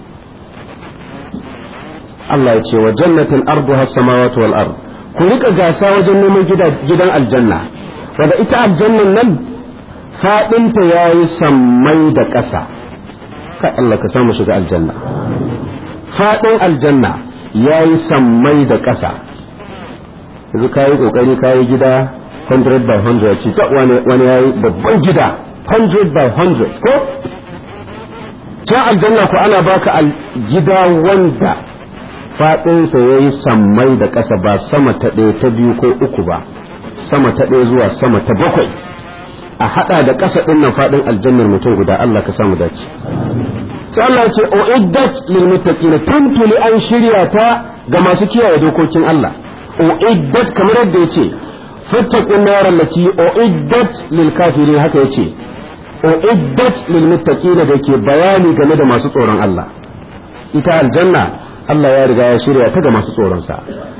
Allah ya ce wa jannatin arduha samawati wal ard ku rika gasa wajen neman gidan aljanna wanda ita aljannan nan fadinta yayi sammai da ƙasa kai Allah ka samu shiga aljanna fadin aljanna yayi sammai da ƙasa yanzu kayi kokari kayi gida 100 by 100 ce ta wani wani yayi babban gida 100 by 100 ko can aljanna ko ana baka gida wanda faɗinsa ya yi sammai da ƙasa ba sama ta ɗaya ta biyu ko uku ba sama ta ɗaya zuwa sama ta bakwai a haɗa da ƙasa ɗin nan faɗin aljannar mutum guda Allah ka samu dace sai Allah ce o iddat lil muttaqin tuntuli an shirya ta ga masu kiyaye dokokin Allah o iddat kamar yadda yace fattaqun nar allati o iddat lil kafirin haka yace o iddat lil muttaqin da ke bayani game da masu tsoron Allah ita aljanna Allah ya riga ya shirya ta ga masu tsoronsa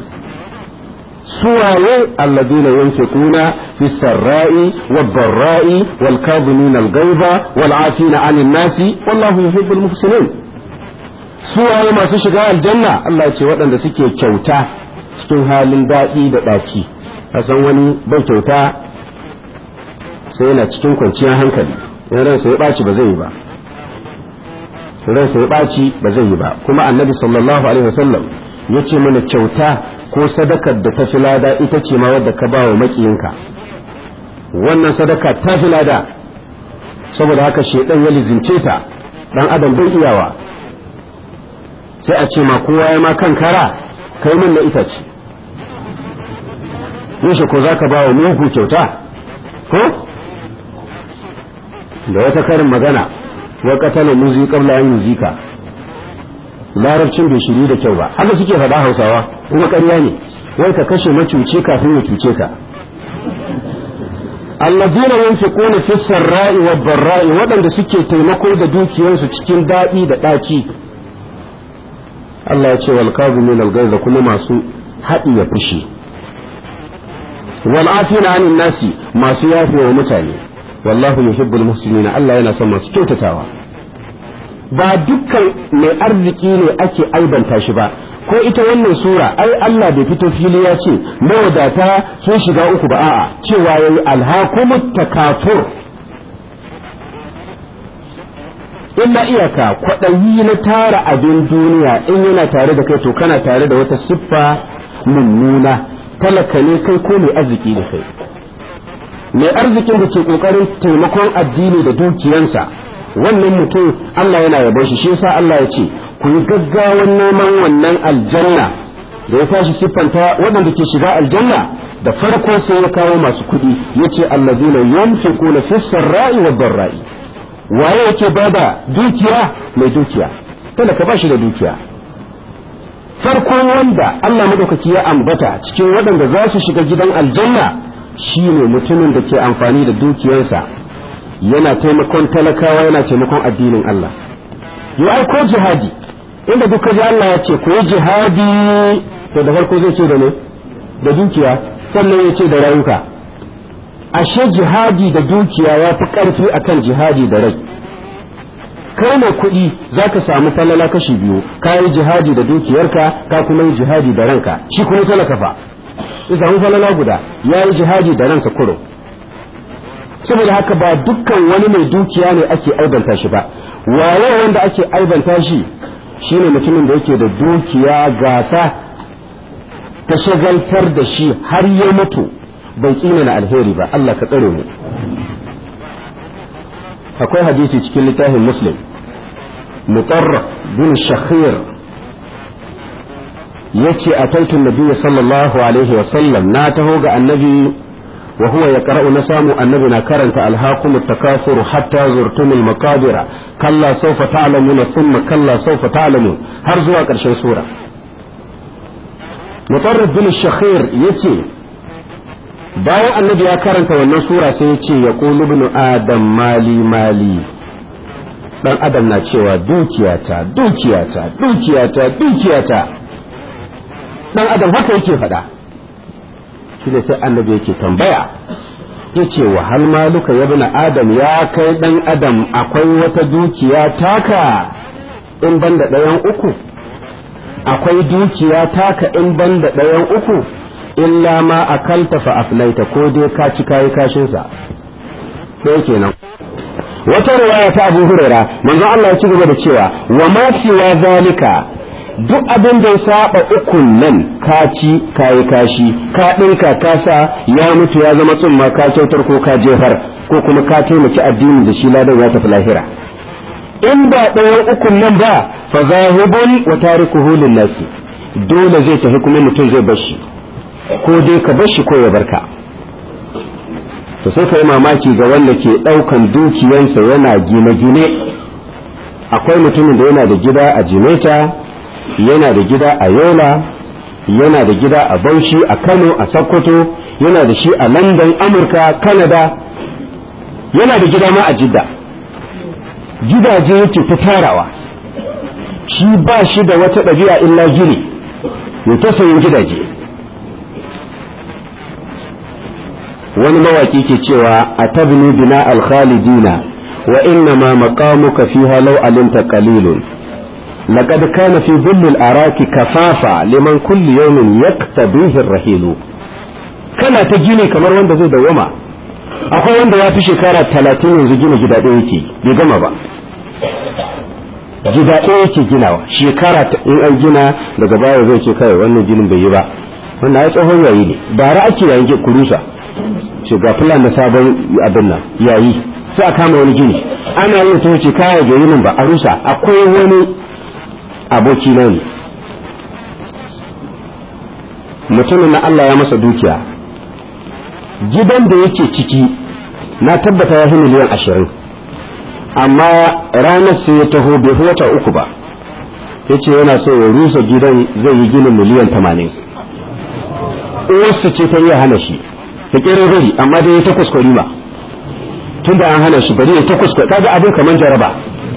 suwaye alladina yunfiquna fi sarra'i wad dharra'i wal kadhimin al ghaiza wal 'afina 'anil nasi wallahu yuhibbul muhsinin suwaye masu shiga aljanna Allah ya ce waɗanda suke kyauta cikin halin daɗi da ɗaci san wani bai kyauta sai yana cikin kwanciyar hankali in ransa ya ɓaci ba zai yi ba ransa ya ɓaci ba zai yi ba kuma annabi sallallahu alaihi wasallam ya ce mana kyauta ko sadakar da ta fi lada ita ce ma wadda ka ba wa makiyinka wannan sadaka ta fi lada saboda haka shedan ya lizince ta dan adam bai iyawa sai a ce ma kowa ya ma kan kara kai min na itace yaushe ko za ka ba wa mugu kyauta ko da wata karin magana wa katala muzi qabla an yuzika larabcin bai shiri da kyau ba haka suke faɗa hausawa kuma ƙarya ne wai ka kashe macuce kafin ya cuce ka allazina yunfiquna fi sarra'i wad dharra'i waɗanda suke taimako da dukiyarsu cikin daɗi da ɗaci Allah ya ce wal kazimin al da kuma masu haɗi ya fushi wal afina anin nasi masu yafewa mutane wallahu yuhibbul muhsinin Allah yana son masu kyautatawa ba dukkan mai arziki ne ake aibanta shi ba ko ita wannan sura ai Allah bai fito fili ya ce mawadata sun shiga uku ba a'a cewa yayi alhakumut takafur illa iyaka kwaɗayi na tara abin duniya in yana tare da kai to kana tare da wata siffa mummuna talaka ne kai ko mai arziki ne kai mai arzikin da ke kokarin taimakon addini da dukiyansa wannan mutum Allah yana yabon shi shi yasa Allah ya ce ku yi gaggawan neman wannan aljanna da ya tashi siffanta waɗanda ke shiga aljanna da farko sai ya kawo masu kuɗi yace allazina yunfiquna fis sarra'i wad dharra'i waye yake bada dukiya mai dukiya talaka ba shi da dukiya farkon wanda Allah madaukaki ya ambata cikin waɗanda za su shiga gidan aljanna shine mutumin da ke amfani da dukiyarsa yana taimakon talakawa yana taimakon addinin Allah ya aiko jihadi inda duka ji Allah ya ce ku yi jihadi to da farko zai ce da ne da dukiya sannan ya ce da rayuka ashe jihadi da dukiya ya fi ƙarfi akan jihadi da rai kai mai kuɗi za ka samu falala kashi biyu ka yi jihadi da dukiyarka ka kuma yi jihadi da ranka shi kuma talaka fa ya samu falala guda ya yi jihadi da ransa kuro saboda haka ba dukkan wani mai dukiya ne ake aibanta shi ba waye wanda ake aibanta shi shine mutumin da yake da dukiya gasa ta shagaltar da shi har ya mutu bai tsina na alheri ba Allah ka tsare mu akwai hadisi cikin littafin muslim mutarraf bin shakhir yace ataitu nabiyyi sallallahu alaihi wa sallam na taho ga annabi wa huwa yaqra'u na samu annabi na karanta alhaqum at-takafur hatta zurtum al-maqabir kalla sawfa ta'lamuna thumma kalla sawfa ta'lamun har zuwa karshen sura mutarraf bin shakhir yace bayan annabi ya karanta wannan sura sai ya ce ya ibnu adam mali mali dan adam na cewa dukiyata dukiyata dukiyata dukiyata dan adam haka yake faɗa shi ne sai annabi yake tambaya ya ce wa hal maluka ya bina adam ya kai dan adam akwai wata dukiya taka in ban da ɗayan uku akwai dukiya taka in ban da ɗayan uku illa ma akalta fa aflaita ko dai ka ci kayi kashin sa sai kenan wata riwaya ta Abu Huraira manzo Allah ya ci gaba da cewa wa ma siwa zalika duk abin da ya saba ukun nan ka ci kayi kashi ka dinka ka sa ya mutu ya zama tsumma ka kyautar ko ka jefar ko kuma ka taimaki addini da shi ladan ya tafi lahira in ba ɗayan ukun nan ba fa zahibun wa tarikuhu lin nasi dole zai tafi kuma mutum zai bar shi ko dai ka bar shi ko ya barka to sai ka yi mamaki ga wanda ke ɗaukan dukiyansa yana gine-gine akwai mutumin da yana da gida a jimeta yana da gida a yola yana da gida a bauchi a kano a sokoto yana da shi a london amurka canada yana da gida ma a jidda gidaje yake ta tarawa shi ba shi da wata ɗabi'a illa gini ya ta sayin gidaje wani mawaki ke cewa a tabni bina alkhalidina wa inna ma maqamuka fiha law alimta qalilun laqad kana fi dhill al-araki kafafa liman kulli yawmin yaktabihi ar-rahil kana ta gini kamar wanda zai dawama akwai wanda ya fi shekara talatin yanzu gina gida ɗaya yake bai gama ba gida ɗaya yake ginawa shekara in an gina daga baya zai ce kai wannan ginin bai yi ba wannan ya tsohon yayi ne bara ake yayin kurusa ce ga fulan da sabon abin nan yayi sai a kama wani gini ana yin ta wuce kaya ga yinin ba a rusa akwai wani aboki na ne mutumin na Allah ya masa dukiya gidan da yake ciki na tabbata ya fi miliyan ashirin amma ranar sai ya taho bai fi wata uku ba ya ce yana so ya rusa gidan zai yi ginin miliyan tamanin uwarsa ce ta iya hana shi ta kere bari amma dai ya ta kuskure ba tun da an hana shi bari ya ta kuskure kaga abin kamar jaraba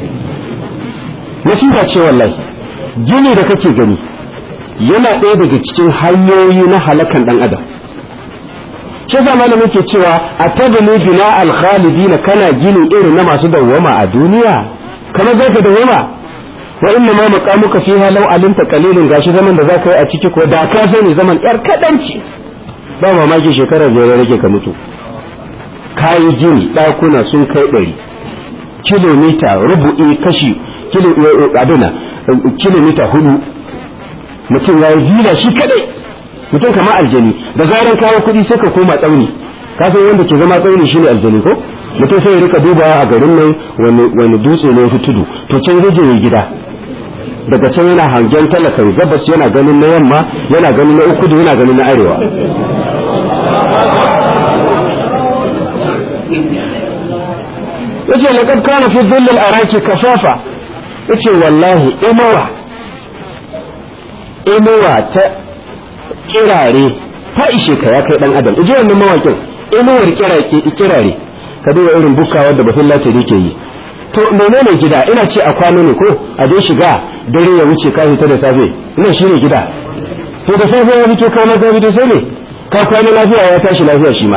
nasiba ce wallahi gini da kake gani yana ɗaya daga cikin hanyoyi na halakan ɗan adam shi yasa malamin ke cewa a tabani bina alkhalidina kana gini irin na masu dawwama a duniya kamar zaka dawwama wa inna ma maqamuka fiha law alimta qalilun gashi zaman da zaka yi a ciki ko da ka sani zaman yar kadanci ba mamaki shekara biyar rage ka mutu kayi gini ɗakuna sun kai ɗari kilomita rubu'i kashi abina kilomita hudu mutum ya yi hila shi kadai mutum kama aljani da zaran kawo kuɗi sai ka koma tsauni ka san wanda ke zama tsauni shine aljani ko mutum sai ya rika dubawa a garin nan wani dutse ne fi tudu to can rage ya gida daga can yana hangen talakan gabas yana ganin na yamma yana ganin na ukudu yana ganin na arewa yace laqad kana fi dhillil araki kafafa yace wallahi inuwa inuwa ta kirare ta ishe ka ya kai dan adam ije wannan mawakin inuwar kirare kirare ka duba irin bukawa da bafin latari ke yi to menene gida ina ce a kwano ne ko a dai shiga dare ya wuce ka fita da safe ina shine gida to da safe ya fito kana ka fito sai ne ka kwana lafiya ya tashi lafiya shi ma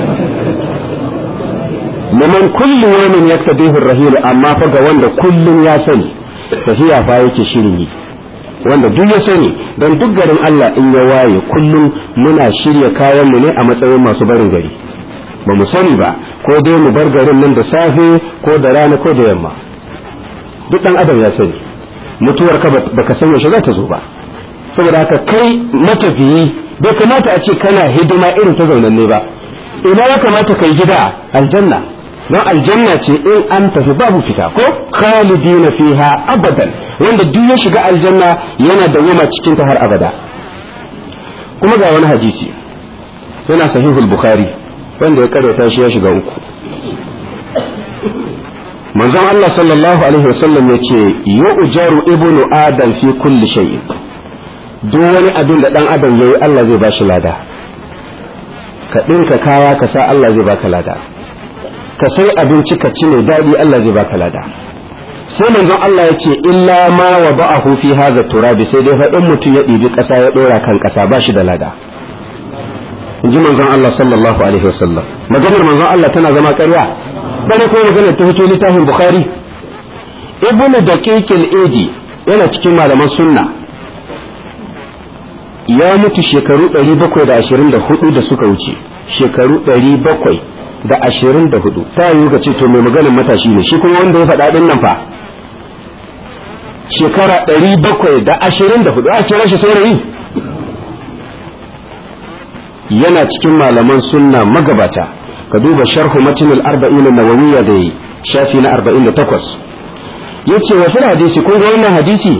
liman kulli yawmin yaktadihu ar-rahil amma fa ga wanda kullun ya sani tafiya fa yake shirin yi wanda duk ya sani don duk garin Allah in ya waye kullum muna shirya kayan mu ne a matsayin masu barin gari ba mu sani ba ko dai mu bar garin nan da safe ko da rana ko da yamma duk dan adam ya sani mutuwar ka baka san yaushe za ta zo ba saboda haka kai matafiyi bai kamata a ce kana hidima irin ta zaunanne ba ina ya kamata kai gida aljanna don aljanna ce in an tafi babu fita ko khalidina fiha abadan wanda duk ya shiga aljanna yana dawwama cikin ta har abada kuma ga wani hadisi yana sahihul bukhari wanda ya karyata shi ya shiga uku manzon Allah sallallahu alaihi wasallam yace yu'jaru ibnu adam fi kulli shay'in duk wani abin da dan adam yayi Allah zai bashi lada ka dinka kaya ka sa Allah zai baka lada ka sai abinci ka ci mai daɗi Allah zai baka lada sai manzon Allah ya ce illa ma wa ba'ahu fi hadha turabi sai dai faɗin mutum ya ɗibi ƙasa ya ɗora kan ƙasa ba shi da lada in ji manzon Allah sallallahu alaihi wasallam maganar manzon Allah tana zama ƙarya bane ko maganar ta fito littafin Bukhari ibnu daqiq al-edi yana cikin malaman sunna ya mutu shekaru 724 da suka wuce shekaru 700 da ashirin da hudu ta yi ka ce to mai maganin matashi ne shi kuma wanda ya faɗa ɗin nan fa shekara ɗari bakwai da ashirin da hudu a kira shi saurayi yana cikin malaman sunna magabata ka duba sharhu matinul arba'in nawawiyya da shafi na arba'in da takwas yace wa fil hadisi kun ga wannan hadisi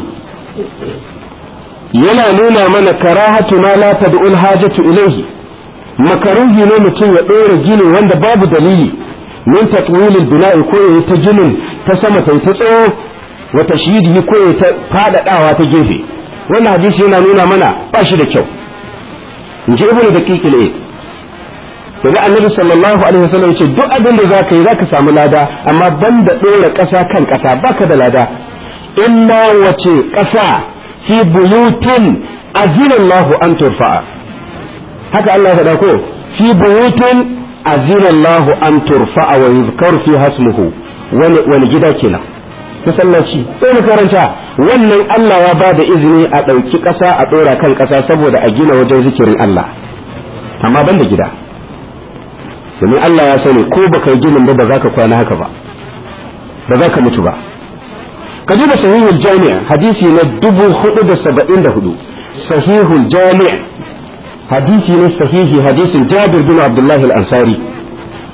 yana nuna mana karahatu ma la tad'ul hajatu ilayhi makaruhi ne mutum ya ɗora gini wanda babu dalili min tatwilil bina'i ko ya ta ginin ta sama ta ta tsawo wa tashyidi ko ya ta fadadawa ta gefe wannan hadisi yana nuna mana ba shi da kyau in ji ibnu daqiq al-aid daga annabi sallallahu alaihi wasallam ce duk abin da zaka yi zaka samu lada amma banda ɗora ƙasa kan ƙasa baka da lada illa wace ƙasa fi buyutin azina Allahu an turfa'a haka Allah faɗa ko fi buyutin azina Allah an turfa'a wa yuzkar fi hasmuhu wani wani gida kenan masallaci sai mu karanta wannan Allah ya ba da izini a ɗauki ƙasa a ɗora kan ƙasa saboda a gina wajen zikirin Allah amma ban da gida domin Allah ya sani ko baka yi ginin ba ba za ka kwana haka ba ba za ka mutu ba ka duba sahihul jami' hadisi na dubu hudu da saba'in da hudu sahihul jami' hadisi ne sahihi hadisin Jabir bin Abdullah al-Ansari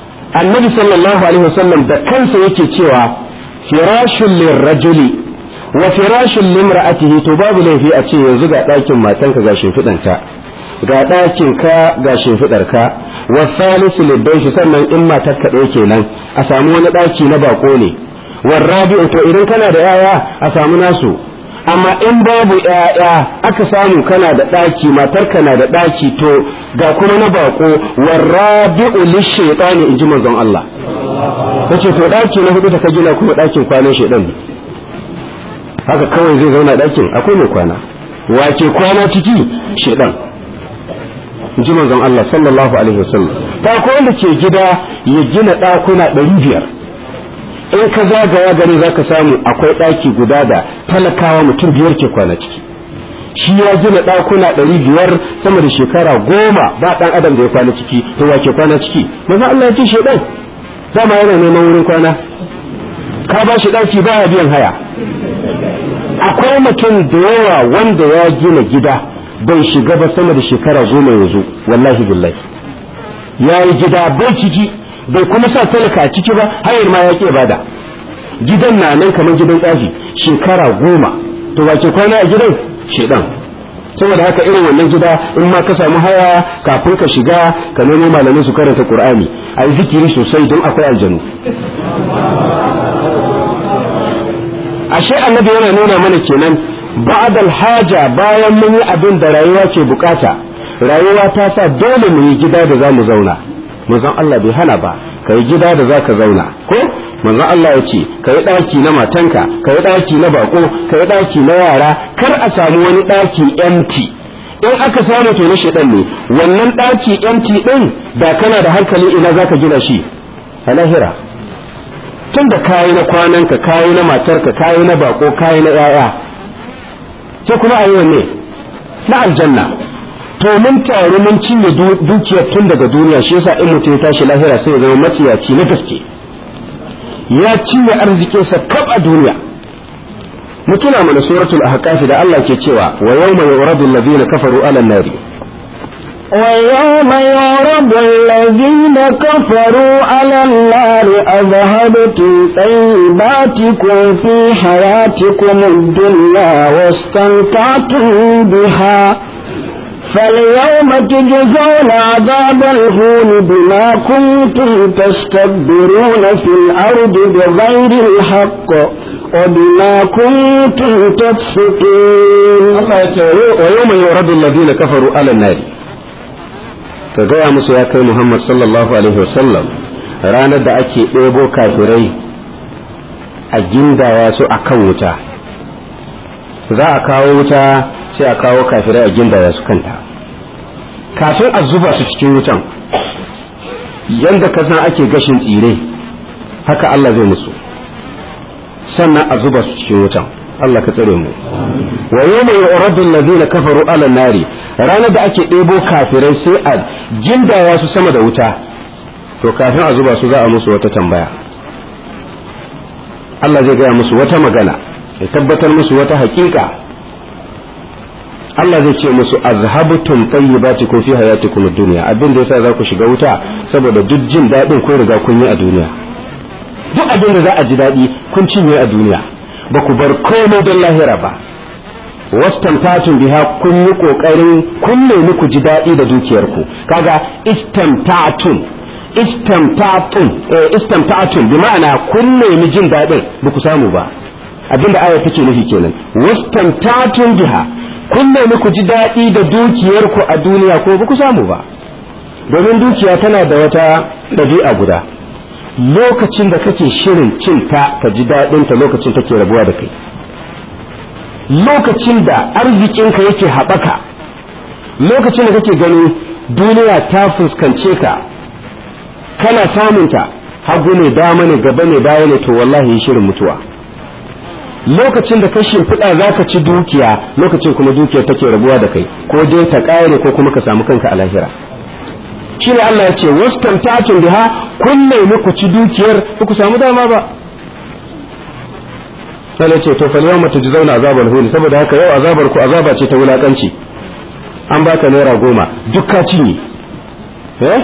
annabi sallallahu alaihi wasallam da kansa yake cewa firashun lirrajuli wa firashin limra'atihi to babu laifi a ce yanzu ga ɗakin matanka ga shimfiɗanta ga ɗakin ka ga shimfiɗar ka wa salisu libaishi sannan in matar ka ɗaya kenan a samu wani ɗaki na bako ne wa rabi'u to idan kana da yaya a samu nasu amma in babu yaya aka samu kana da ɗaki matar ka na da ɗaki to ga kuma na bako wa rabi'u lishaytani in ji manzon Allah kace to ɗaki na hudu da ka gina kuma ɗakin kwanan shaidan ne haka kawai zai zauna ɗakin akwai mai kwana wace kwana ciki shaidan ji manzon Allah sallallahu alaihi wasallam ta ko wanda ke gida ya gina ɗakuna ɗari biyar in ka zagaya gari za ka samu akwai ɗaki guda da talakawa mutum biyar ke kwana ciki shi ya gina ɗakuna ɗari biyar sama da shekara goma ba ɗan adam da ya kwana ciki to wa ke kwana ciki manzon Allah ya ce shaidan dama yana neman wurin kwana ka ba shi ɗaki baya biyan haya akwai mutum da yawa wanda ya gina gida bai shiga ba sama da shekara goma yanzu wallahi billahi ya yi gida bai ciki bai kuma sa talaka a ciki ba hayar ma ya ke bada gidan na nan kamar gidan tsafi shekara goma to ba ke kwana a gidan shedan saboda haka irin wannan gida in ma ka samu haya kafin ka shiga ka nemo malamai su karanta qur'ani a yi zikiri sosai don akwai aljanu ashe annabi yana nuna mana kenan ba'dal haja bayan mun yi abin da rayuwa ke bukata rayuwa ta sa dole mu yi gida da zamu zauna manzon Allah bai hana ba kai gida da zaka zauna ko manzon Allah ya ce kai daki na matanka kai daki na bako kai daki na yara kar a samu wani daki empty in aka samu to na shedan ne wannan daki empty din da kana da hankali ina zaka gina shi a lahira tun da kayi na kwananka kayi na matarka kayi na bako kayi na yaya sai kuma ayi wanne na aljanna to mun taru mun cinye dukiyar tun daga duniya shi yasa in mutum ya tashi lahira sai ya zama maciyaci na gaske ya cinye arzikinsa kaf a duniya mutuna mana suratul ahqaf da Allah ke cewa wa yawma yuradu alladhina kafaru ala nari ويوم يعرض الذين كفروا على النار أذهبتم طيباتكم في حياتكم الدنيا واستمتعتم بها فاليوم تجزون عذاب الهون بما كنتم تستكبرون في الأرض بغير الحق وبما كنتم تفسقون ويوم يعرض الذين كفروا على النار ka gaya musu ya kai Muhammad sallallahu Alaihi wasallam ranar da ake ɗebo kafirai a gindaya su a kan wuta za a kawo wuta sai a kawo kafirai a gindaya su kanta kafin a zuba su cikin wutan yadda ka san ake gashin tsire haka Allah zai musu sannan a zuba su cikin wutan Allah ka tsare mu wa yawma yu'radu alladhina kafaru ala nari ranar da ake ɗebo kafirai sai a jindaya su sama da wuta to kafin a zuba su za a musu wata tambaya Allah zai gaya musu wata magana ya tabbatar musu wata hakika Allah zai ce musu azhabtum tayyibatikum fi hayatikum ad-dunya abin da yasa za ku shiga wuta saboda duk jin daɗin kun riga kun yi a duniya duk abin da za a ji daɗi kun cinye a duniya ba ku bar komai don lahira ba wastamtatun biha kun yi kokarin kun nemi ku ji daɗi da dukiyarku kaga istamtatun istamtatun eh istamtatun bi ma'ana kun nemi jin daɗin ba ku samu ba abinda aya take nufi kenan wastamtatun biha kun nemi ku ji daɗi da dukiyarku a duniya ko ba ku samu ba domin dukiya tana da wata ɗabi'a guda lokacin da kake shirin cin ta ka ji daɗin ta lokacin take rabuwa da kai lokacin da arzikinka yake haɓaka lokacin da kake ganin duniya ta fuskance ka kana samunta hagu ne dama ne gaba ne baya ne to wallahi shirin mutuwa lokacin da ka shimfiɗa za ka ci dukiya lokacin kuma dukiyar take rabuwa da kai ko dai ta ƙare ko kuma ka samu kanka a lahira shi ne Allah ya ce wastamtatun biha kun nemi ku ci dukiyar ku samu dama ba sai ya ce to fal yawma tujzauna azabal huni saboda haka yau azabar ku azaba ce ta wulakanci an baka naira goma duk ka cinye eh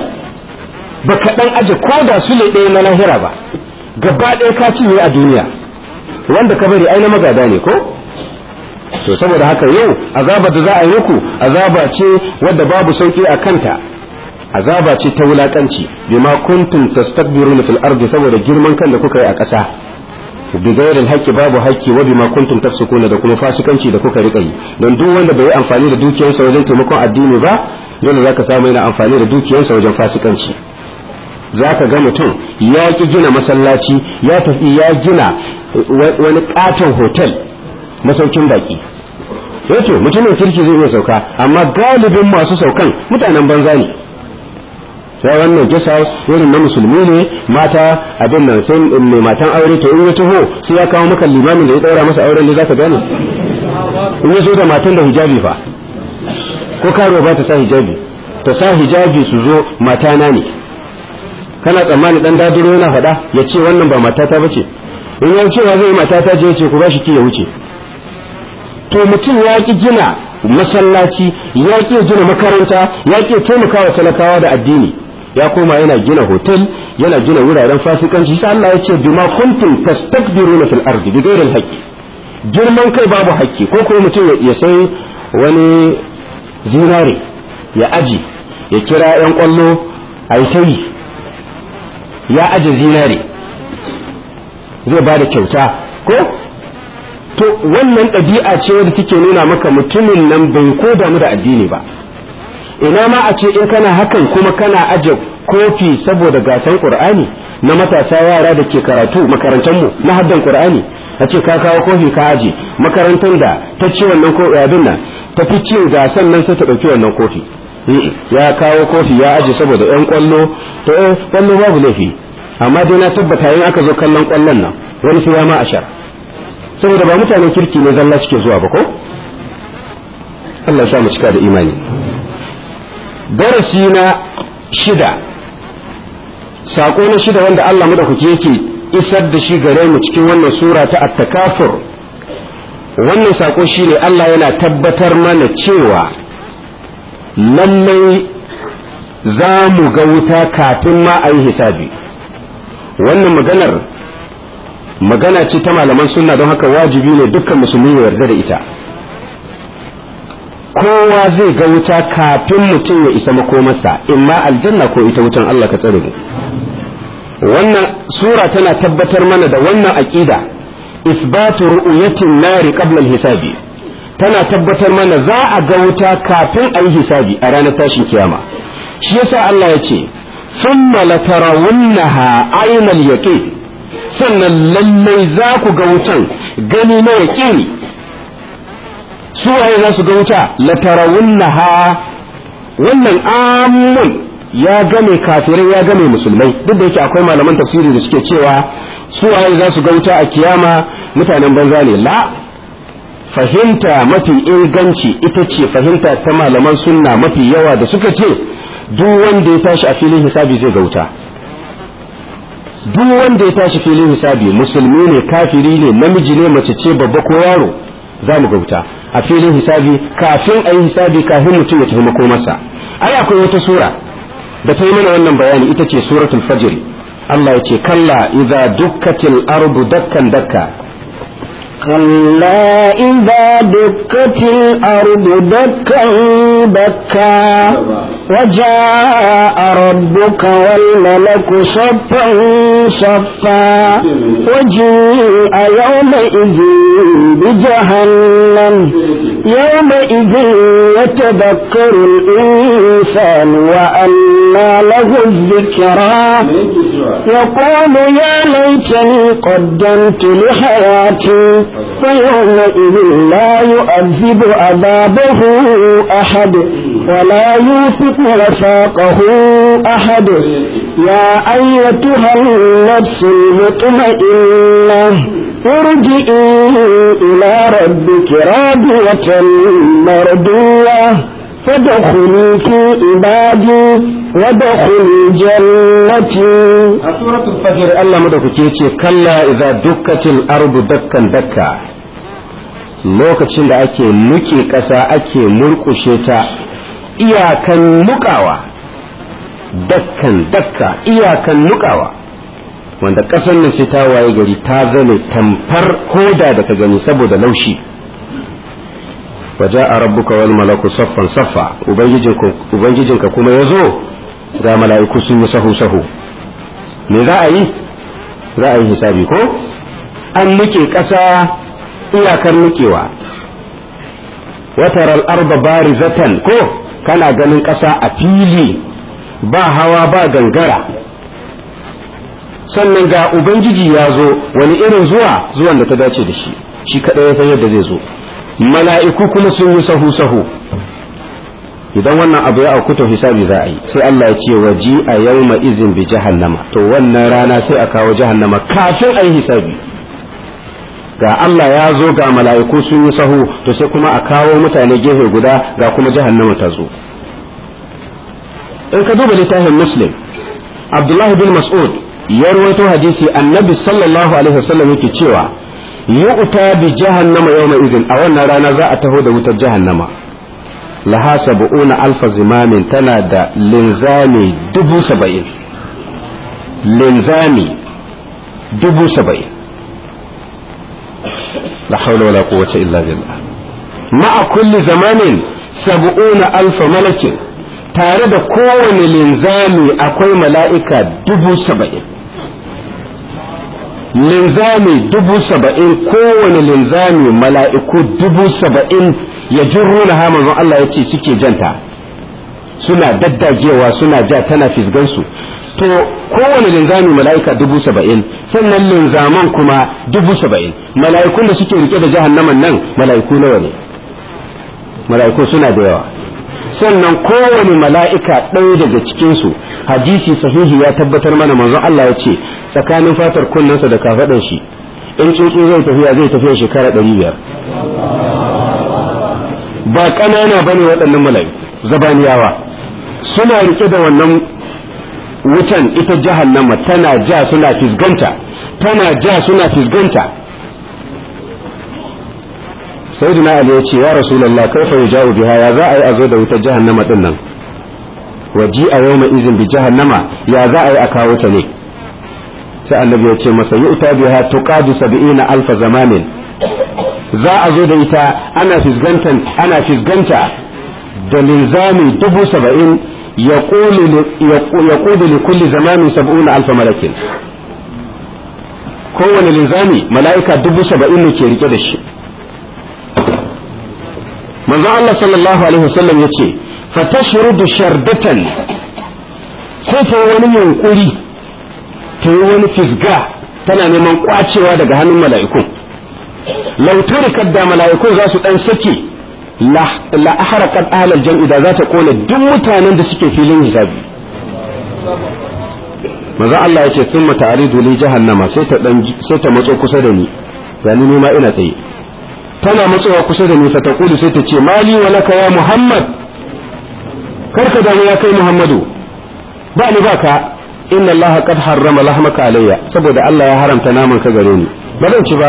baka dan aje ko da su ne ɗaya na lahira ba gaba ɗaya ka cinye a duniya wanda ka bari ai na magada ne ko to saboda haka yau azaba da za a yi muku azaba ce wadda babu sauki a kanta azaba ce ta wulakanci bima kuntum tastakbiruna fil ardi saboda girman kan da kuka yi a ƙasa bigayar haƙƙi babu haƙƙi wa bima kuntum tafsukuna da kuma fasikanci da kuka rika yi don duk wanda bai yi amfani da dukiyarsa wajen taimakon addini ba dole zaka samu yana amfani da dukiyarsa wajen fasikanci zaka ga mutum ya ki gina masallaci ya tafi ya gina wani katon hotel masaukin baki yato mutumin kirki zai iya sauka amma galibin masu saukan mutanen banza ne sai wannan gesa irin na musulmi ne mata abin nan sai mai matan aure to in ya taho sai ya kawo maka limamin da ya daura masa auren da zaka gane in ya zo da matan da hijabi fa ko karo ba ta sa hijabi ta sa hijabi su zo matana ne kana tsammani dan dadiro yana faɗa ya ce wannan ba matata bace in ya cewa zai matata je ya ce ku ba shi ki ya wuce to mutum ya ki gina masallaci ya ki gina makaranta ya ki taimakawa talakawa da addini ya koma yana gina hotel yana gina wuraren fasikanci sai Allah ya ce bima kuntum tastakbiruna fil ardi bighairi haqqi girman kai babu haƙƙi ko kuma mutum ya sai wani zinare ya aji ya kira yan kwallo a yi ya aje zinare zai ba da kyauta ko to wannan ɗabi'a ce wadda take nuna maka mutumin nan bai ko damu da addini ba ina ma a ce in kana hakan kuma kana aje kofi saboda gasan qur'ani na matasa yara da ke karatu makarantar mu na haddan qur'ani a ce ka kawo kofi ka aje makarantar da ta ci wannan ko abin nan ta fi cin gasan nan sai ta dauki wannan kofi ya kawo kofi ya aje saboda yan kwallo to eh kwallo babu laifi amma dai na tabbata in aka zo kallon kwallon nan wani sai ya ma ashar saboda ba mutanen kirki ne zalla suke zuwa ba ko Allah ya sa mu cika da imani darasi na shida sako na shida wanda Allah madaukaki yake isar da shi gare mu cikin wannan sura ta at-takafur wannan sako shine Allah yana tabbatar mana cewa lallai za mu ga wuta kafin ma a yi hisabi wannan maganar magana ce ta malaman sunna don haka wajibi ne dukkan musulmi ya yarda da ita kowa zai ga wuta kafin mutum ya isa makomarsa imma aljanna ko ita wutan Allah ka tsare mu wannan sura tana tabbatar mana da wannan aqida isbatu ru'yatin nari qabla al-hisabi tana tabbatar mana za a ga wuta kafin a yi hisabi a ranar tashin kiyama shi yasa Allah ya ce thumma latarawunnaha aynal yaqin sannan lallai za ku ga wutan gani na yaqini su waye za su ga wuta latarawunnaha wannan amun ya game kafirai ya game musulmai duk da yake akwai malaman tafsiri da suke cewa su waye za su ga wuta a kiyama mutanen banza ne la fahimta mafi inganci ita ce fahimta ta malaman sunna mafi yawa da suka ce duk wanda ya tashi a filin hisabi zai ga wuta duk wanda ya tashi filin hisabi musulmi ne kafiri ne namiji ne mace ce babba ko yaro za mu ga wuta a filin hisabi kafin a yi hisabi kafin mutum ya tafi makomarsa ai akwai wata sura da ta yi mana wannan bayani ita ce suratul fajr Allah ya ce kalla idza dukkatil ardu dakkan dakka كلا إذا دكت الأرض دكا دكا وجاء ربك والملك صفا صفا وجيء يومئذ بجهنم يومئذ يتذكر الإنسان وأنى له الذكرى يقول يا ليتني قدمت لحياتي فيومئذ لا يؤذب عذابه أحد ولا يوثق وثاقه أحد يا أيتها النفس المطمئنة ارجئي إلى ربك راضية مرضية فادخلي في عبادي وادخلي جنتي سورة الفجر الله مدوكي كلا إذا دكت الأرض دكا دكا lokacin da ake nuke ƙasa ake murƙushe ta iyakan nukawa dakkan dakka iyakan nukawa wanda ƙasar nan sai ta waye gari ta zane tamfar koda da ka gani saboda laushi waje a rabbuka wal malaku saffan saffa ubangijinka kuma ya zo ga mala'iku sun yi sahu sahu me za a yi za a yi hisabi ko an nuke ƙasa iyakar nukewa wataral arba barizatan ko kana ganin ƙasa a fili ba hawa ba gangara sannan ga ubangiji ya zo wani irin zuwa zuwan da ta dace da shi shi kaɗai ya san yadda zai zo mala'iku kuma sun yi sahu sahu idan wannan abu ya auku to hisabi za a yi sai Allah ya ce waji a yawma izin bi jahannama to wannan rana sai a kawo jahannama kafin a yi hisabi ga Allah ya zo ga mala'iku sun yi sahu to sai kuma a kawo mutane gefe guda ga kuma jahannama ta zo in ka duba littafin muslim abdullahi bin mas'ud ya rawaito hadisi annabi sallallahu alaihi wasallam yake cewa yu'ta bi jahannama yawma idin a wannan rana za a taho da wutar jahannama laha sab'una alfa zimamin tana da linzami dubu saba'in linzami dubu saba'in la hawla wala quwwata illa billah ma'a kulli zamanin sab'una alfa malakin tare da kowane linzami akwai mala'ika dubu saba'in linzami dubu saba'in kowane linzami mala'iku dubu saba'in ya jirruna ha manzon Allah ya ce suke janta suna daddagewa suna ja tana fisgansu to kowane linzami mala'ika dubu saba'in sannan linzaman kuma dubu saba'in mala'ikun da suke rike da jahannaman nan mala'iku nawa ne mala'iku suna da yawa sannan kowane mala'ika ɗaya daga cikinsu hadisi sahihi ya tabbatar mana manzon Allah ya ce tsakanin fatar kunnensa da kafaɗan shi in tsuntsu zai tafiya zai tafiya shekara ɗari biyar ba ƙanana ba ne waɗannan mala'iku zabaniyawa suna rike da wannan wutan ita jahannama tana ja suna fisganta tana ja suna fisganta sayyidina ali ya ce ya rasulullah kaifa yuja'u biha ya za a yi a zo da wutar jahannama din nan waji a yawma izin bi jahannama ya za a yi a kawo ta ne sai annabi ya ce masa yu'ta biha tuqadu sab'ina alfa zamanin za a zo da ita ana fisgantan ana fisganta da linzami dubu saba'in yaqulu li kulli zamanin sab'una alfa malakin kowane linzami mala'ika dubu saba'in ne ke rike da shi manzo Allah sallallahu alaihi wasallam yace fatashrudu shardatan sai ta wani yunkuri ta yi wani fisga tana neman kwacewa daga hannun mala'ikun lautarikat da mala'ikun za su dan sake la ahraqat ahlal jam'i da za ta kona duk mutanen da suke filin hisabi manzo Allah yace thumma ta'ridu li jahannama sai ta dan sai ta matso kusa da ni gani ni ma ina tsaye tana matsowa kusa da ni fa taqulu sai ta ce mali wa laka ya muhammad karka da ya kai muhammadu ba ni ba ka inna allaha qad harrama lahmaka alayya saboda Allah ya haramta naman ka gare ni ba zan ci ba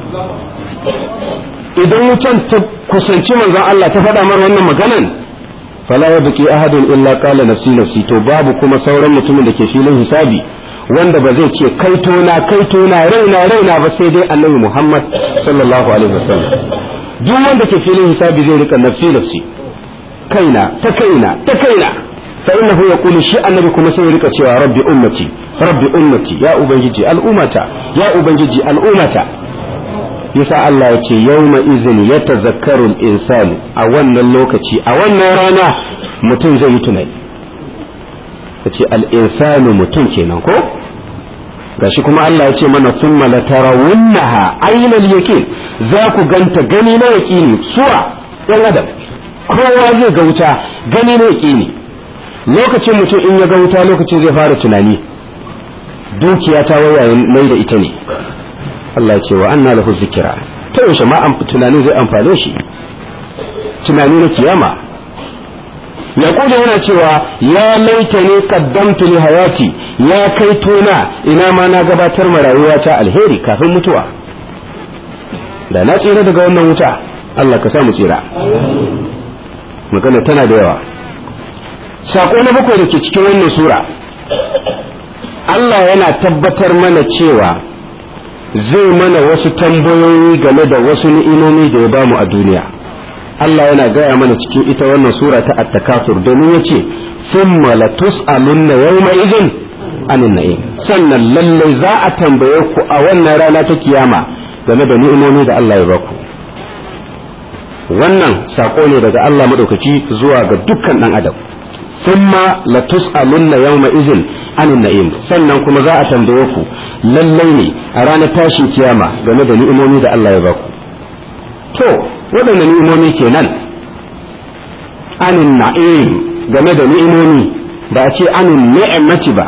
idan wutan ta kusanci manzon Allah ta faɗa mar wannan maganan fala ya baki ahadun illa qala nafsi nafsi to babu kuma sauran mutumin da ke filin hisabi wanda ba zai ce kaitona kaitona raina raina ba sai dai annabi Muhammad sallallahu alaihi wasallam duk wanda ke filin hisabi zai rika nafsi nafsi kaina ta kaina ta kaina fa innahu yaqulu shi annabi kuma sai rika cewa rabbi ummati rabbi ummati ya ubangiji al'ummata ya ubangiji al'ummata yasa Allah ya ce yawma izin yatazakkaru al-insanu a wannan lokaci a wannan rana mutum zai yi tunani ta ce al'insanu mutum kenan ko gashi kuma Allah ya ce mana sun malatarawunnaha ainihin yakin za ku ganta gani na yaƙini suwa ɗan adam kowa zai ga wuta gani na yaƙini lokacin mutum in ya ga wuta lokacin zai fara tunani dukiya ta wayayen mai da ita ne Allah ya ce wa anna lahu zikira ta yaushe ma tunanin zai amfane shi tunani na kiyama yaqulu yana cewa ya laitani qaddamtu li hayati ya kai tona ina ma na gabatar ma rayuwa ta alheri kafin mutuwa da na tsira daga wannan wuta Allah ka sa mu tsira magana tana da yawa sako na bakwai da ke cikin wannan sura Allah yana tabbatar mana cewa zai mana wasu tambayoyi game da wasu ni'imomi da ya bamu a duniya Allah yana gaya mana cikin ita wannan sura ta at-takasur domin yace thumma latus'alunna yawma idhin anin na'im sannan lalle za a tambaye ku a wannan rana ta kiyama game da ni'imomi da Allah ya baku wannan sako ne daga Allah madaukaki zuwa ga dukkan dan adam thumma latus'alunna yawma idhin anin na'im sannan kuma za a tambaye ku lallai ne a ranar tashin kiyama game da ni'imomi da Allah ya baku to waɗanne ni'imomi kenan anin na'im game da ni'imomi ba a ce anin ni'mati ba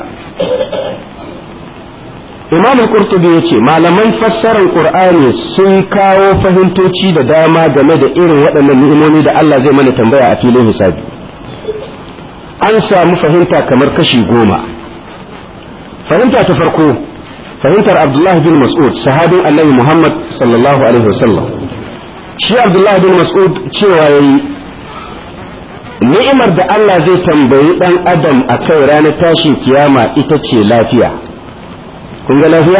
Imam Qurtubi ya ce malaman fassarar Qur'ani sun kawo fahimtoci da dama game da irin waɗannan ni'imomi da Allah zai mana tambaya a filin hisabi an samu fahimta kamar kashi goma fahimta ta farko fahimtar Abdullah bin Mas'ud sahabin Annabi Muhammad sallallahu alaihi wasallam shi Abdullah bin Mas'ud cewa yayi ni'imar da Allah zai tambayi dan adam a kai ranar tashin kiyama ita ce lafiya kun ga lafiya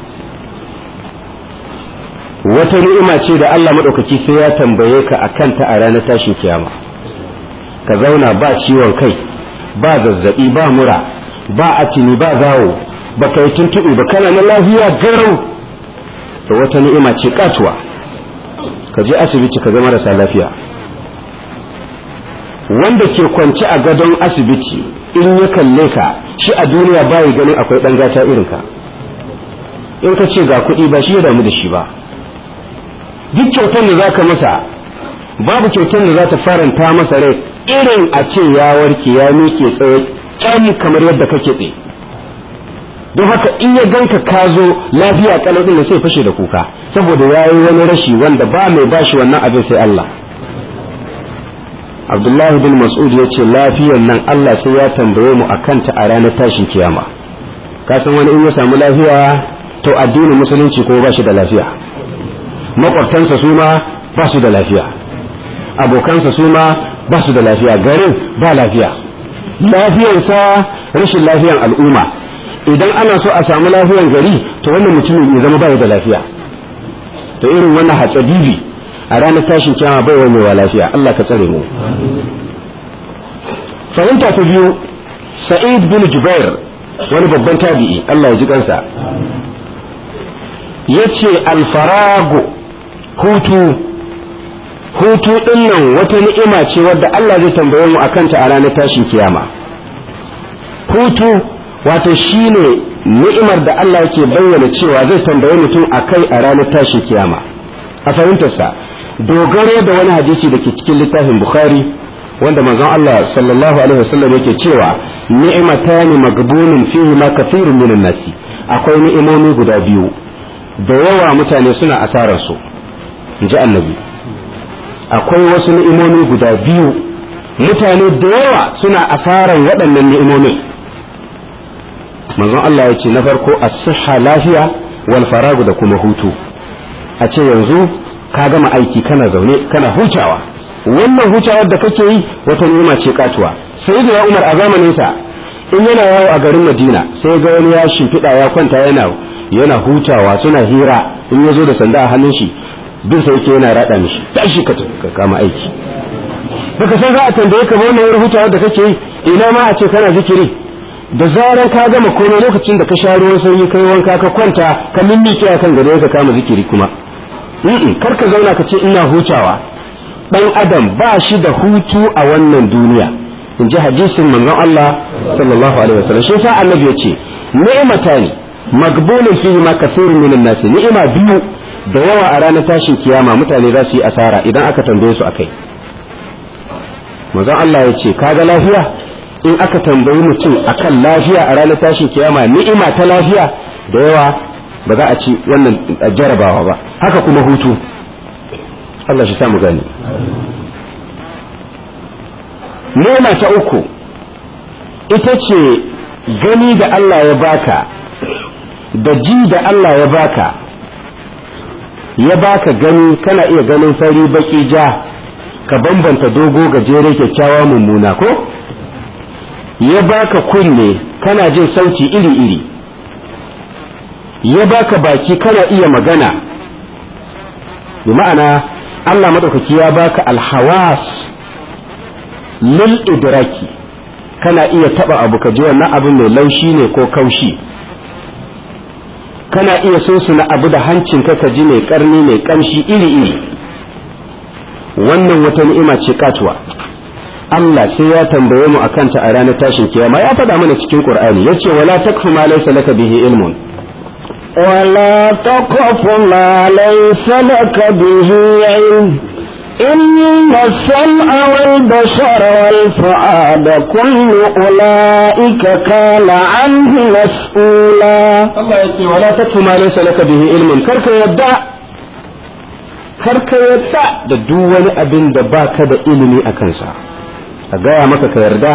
wata ni'ima ce da Allah maɗaukaki sai ya tambaye ka a kanta a ranar tashin kiyama ka zauna ba ciwon kai ba zazzabi ba mura ba atini ba zawo ba kai tuntuɓe ba kana na lafiya garau to wata ni'ima ce katuwa ka je asibiti ka ga marasa lafiya wanda ke kwance a gadon asibiti in ya kalle ka shi a duniya bayi ganin akwai ɗan gata irinka in ka ce ga kuɗi ba shi ya damu da shi ba duk kyautar da za ka masa babu kyautar da za ta faranta masa rai irin a ce ya warke ya miƙe tsaye kyan kamar yadda kake tsaye don haka in ya ganka ka zo lafiya kalau din da sai fashe da kuka saboda ya yi wani rashi wanda ba mai bashi wannan abin sai Allah Abdullahi bin Mas'ud ya ce lafiyan nan Allah sai ya tambaye mu akan ta a ranar tashin kiyama ka san wani in ya samu lafiya to addinin musulunci ko ba shi da lafiya makwabtansa su ma ba su da lafiya abokansa su ma ba su da lafiya garin ba lafiya lafiyarsa rashin lafiyan al'umma idan ana so a samu lafiyan gari to wannan mutumin ya zama bai da lafiya to irin wannan hatsabibi a ranar tashin kiyama bai wamewa lafiya Allah ka tsare mu fahimta ta biyu sa'id bin jubair wani babban tabi'i Allah ya ji kansa yace alfarago hutu hutu din nan wata ni'ima ce wadda Allah zai tambaye mu akan ta a ranar tashin kiyama hutu wato shine ni'imar da Allah yake bayyana cewa zai tambaye mutum akai a ranar tashin kiyama a fahimtarsa dogaro da wani hadisi da ke cikin littafin bukhari wanda manzon Allah sallallahu alaihi wasallam yake cewa ni'matani magbunun fihi ma kathirun minan nasi akwai ni'imomi guda biyu da yawa mutane suna asarar su inji annabi akwai wasu ni'imomi guda biyu mutane da yawa suna asarar waɗannan ni'imomi manzon Allah ya ce na farko as-sihha lafiya wal faragu da kuma hutu a ce yanzu ka gama aiki kana zaune kana hutawa wannan hutawar da kake yi wata ni'ima ce katuwa sai da Umar a zamanin sa in yana yawo a garin Madina sai ga wani ya shimfiɗa ya kwanta yana yana hutawa suna hira in ya zo da sanda a hannun shi bin sai yake yana rada mishi tashi ka kama aiki baka san za a tambaye ka wannan hutawar da kake yi ina ma a ce kana zikiri da zaran ka gama komai lokacin da ka sha ruwan sanyi kai wanka ka kwanta ka mimmike a kan gado ka kama zikiri kuma kar ka zauna ka ce ina hutawa dan adam ba shi da hutu a wannan duniya in ji hadisin manzon Allah sallallahu alaihi wasallam shi yasa annabi ya ce ni'matani magbulun fihi ma kathirun minan nasi ni'ima biyu da yawa a ranar tashin kiyama mutane za su yi asara idan aka tambaye su akai manzon Allah ya ce kaga lafiya in aka tambayi mutum akan lafiya a ranar tashin kiyama ni'ima ta lafiya da yawa ba za a ci wannan jarabawa ba haka kuma hutu Allah shi samu gani ni'ima ta uku ita ce gani da Allah ya baka da ji da Allah ya baka ya baka gani kana iya ganin fari baki ja ka bambanta dogo gajere kyakkyawa mummuna ko ya baka kunne kana jin sauti iri-iri ya baka baki kana iya magana bi ma'ana Allah maɗaukaki ya baka alhawas lil idraki kana iya taba abu ka ji wannan abin mai laushi ne ko kaushi kana iya na abu da hancinka ka ji mai karni mai kamshi iri-iri wannan wata ni'ima ce katuwa Allah sai ya tambaye mu akan ta a ranar tashin kiyama ya faɗa mana cikin Qur'ani yace wala takfu ma laysa laka bihi ilmun ولا تقف ما ليس لك به علم إن السمع والبصر والفؤاد كل أولئك كان عنه مسؤولا Allah yace wala takfu ma laysa laka bihi ilmun karka yadda karka yadda da duk wani abin da baka da ilimi a kansa a gaya maka ka yarda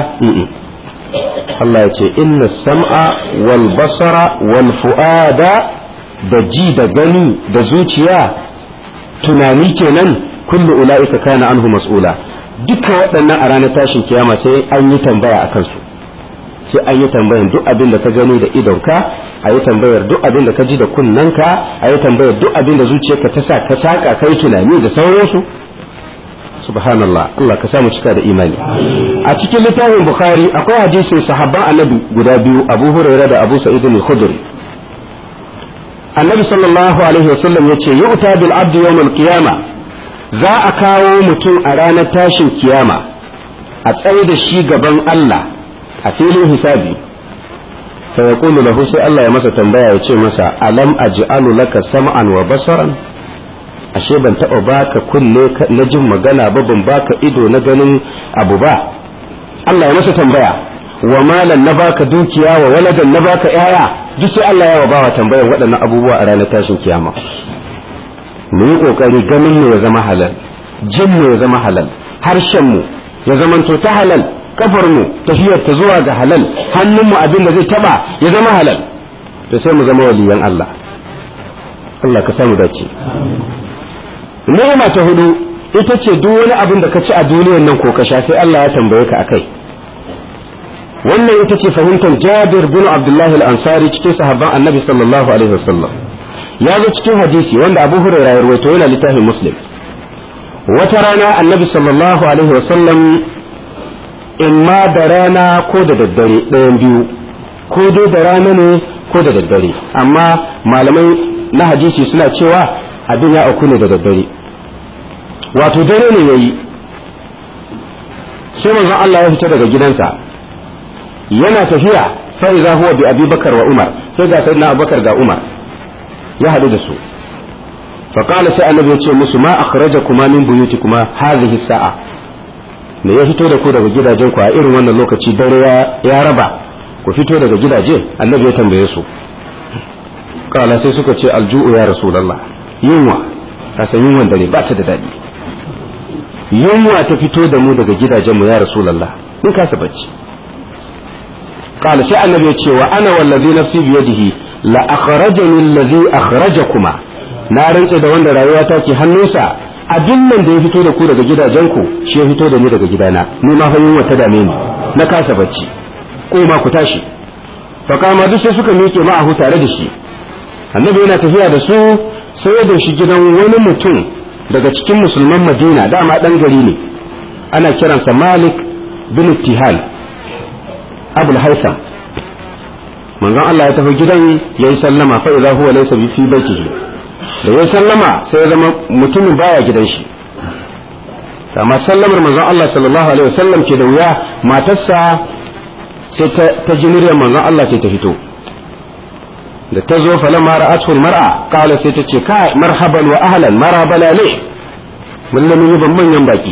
Allah ya ce inna sam'a wal basara wal fu'ada da ji da gani da zuciya tunani kenan kullu ula'ika kana anhu mas'ula duka waɗannan a ranar tashin kiyama sai an yi tambaya a kansu sai an yi tambayar duk abin da ka gani da idonka a yi tambayar duk abin da ka ji da kunnanka a yi tambayar duk abin da zuciyarka ta sa ka saka kai tunani da sauransu subhanallah Allah ka samu cika da imani a cikin littafin bukhari akwai hadisin sahabban annabi guda biyu abu hurairah da abu sa'id al-khudri annabi sallallahu alaihi wasallam yace yu'ta bil abdi yawm al-qiyama za a kawo mutum a ranar tashin kiyama a tsaye da shi gaban Allah a filin hisabi fa yaqulu lahu sai Allah ya masa tambaya ya ce masa alam aj'alu laka sam'an wa basaran ashe ban taɓa baka kunne na jin magana ba ban baka ido na ganin abu ba Allah ya masa tambaya wa malan na baka dukiya wa waladan na baka yaya duk sai Allah ya bawa tambayar waɗannan abubuwa a ranar tashin kiyama mu yi kokari ganin mu ya zama halal jin mu ya zama halal harshen mu ya zamanto ta halal kafar mu tafiyar ta zuwa ga halal hannun mu abin da zai taba ya zama halal to sai mu zama waliyan Allah Allah ka samu dace ni'ima ta hudu ita ce duk wani abin da ka ci a duniyar nan ko ka sha sai Allah ya tambaye ka akai wannan ita ce fahimtar Jabir bin Abdullah al-Ansari cikin sahabban Annabi sallallahu alaihi wasallam ya zo cikin hadisi wanda Abu Hurairah ya rawaito yana littafin Muslim wata rana Annabi sallallahu alaihi wasallam imma da rana ko da daddare ɗayan biyu ko dai da rana ne ko da daddare amma malamai na hadisi suna cewa abin ya auku ne da daddare wato dare ne yayi sai manzon Allah ya fita daga gidansa yana tafiya fa iza huwa bi Abi Bakar wa Umar sai ga sayyidina Abubakar ga Umar ya hadu da su fa qala sai annabi ya ce musu ma akhrajakuma min buyutikuma hadhihi sa'a me ya fito da ku daga gidajen ku a irin wannan lokaci dare ya raba ku fito daga gidaje annabi ya tambaye su kala sai suka ce alju'u ya rasulullah yunwa kasan yunwan dare ba ta da daɗi yunwa ta fito da mu daga gidajenmu ya rasulallah in kasa bacci qala sai annabi ya ce wa ana wallazi nafsi biyadihi la akhrajani allazi akhrajakuma na rantsa da wanda rayuwa ta ke hannunsa abin nan da ya fito da ku daga gidajenku shi ya fito da ni daga gidana ni ma fa yunwa ta dame ni na kasa bacci ko ma ku tashi fa kama duk sai suka miƙe ma'ahu tare da shi annabi yana tafiya da su sai da shi gidan wani mutum daga cikin musulman madina dama dan gari ne ana kiransa malik bin tihal abul haisam manzon Allah ya tafi gidan ya yi sallama fa idza huwa laysa fi baitihi da ya sallama sai ya zama mutumin baya gidan shi amma sallamar manzon Allah sallallahu alaihi wasallam ke da wuya matarsa sai ta ji muryar manzon Allah sai ta fito da ta zo falamma ra'atul mar'a qala sai ta ce kai marhaban wa ahlan marabala ne mun mun yi ban manyan baki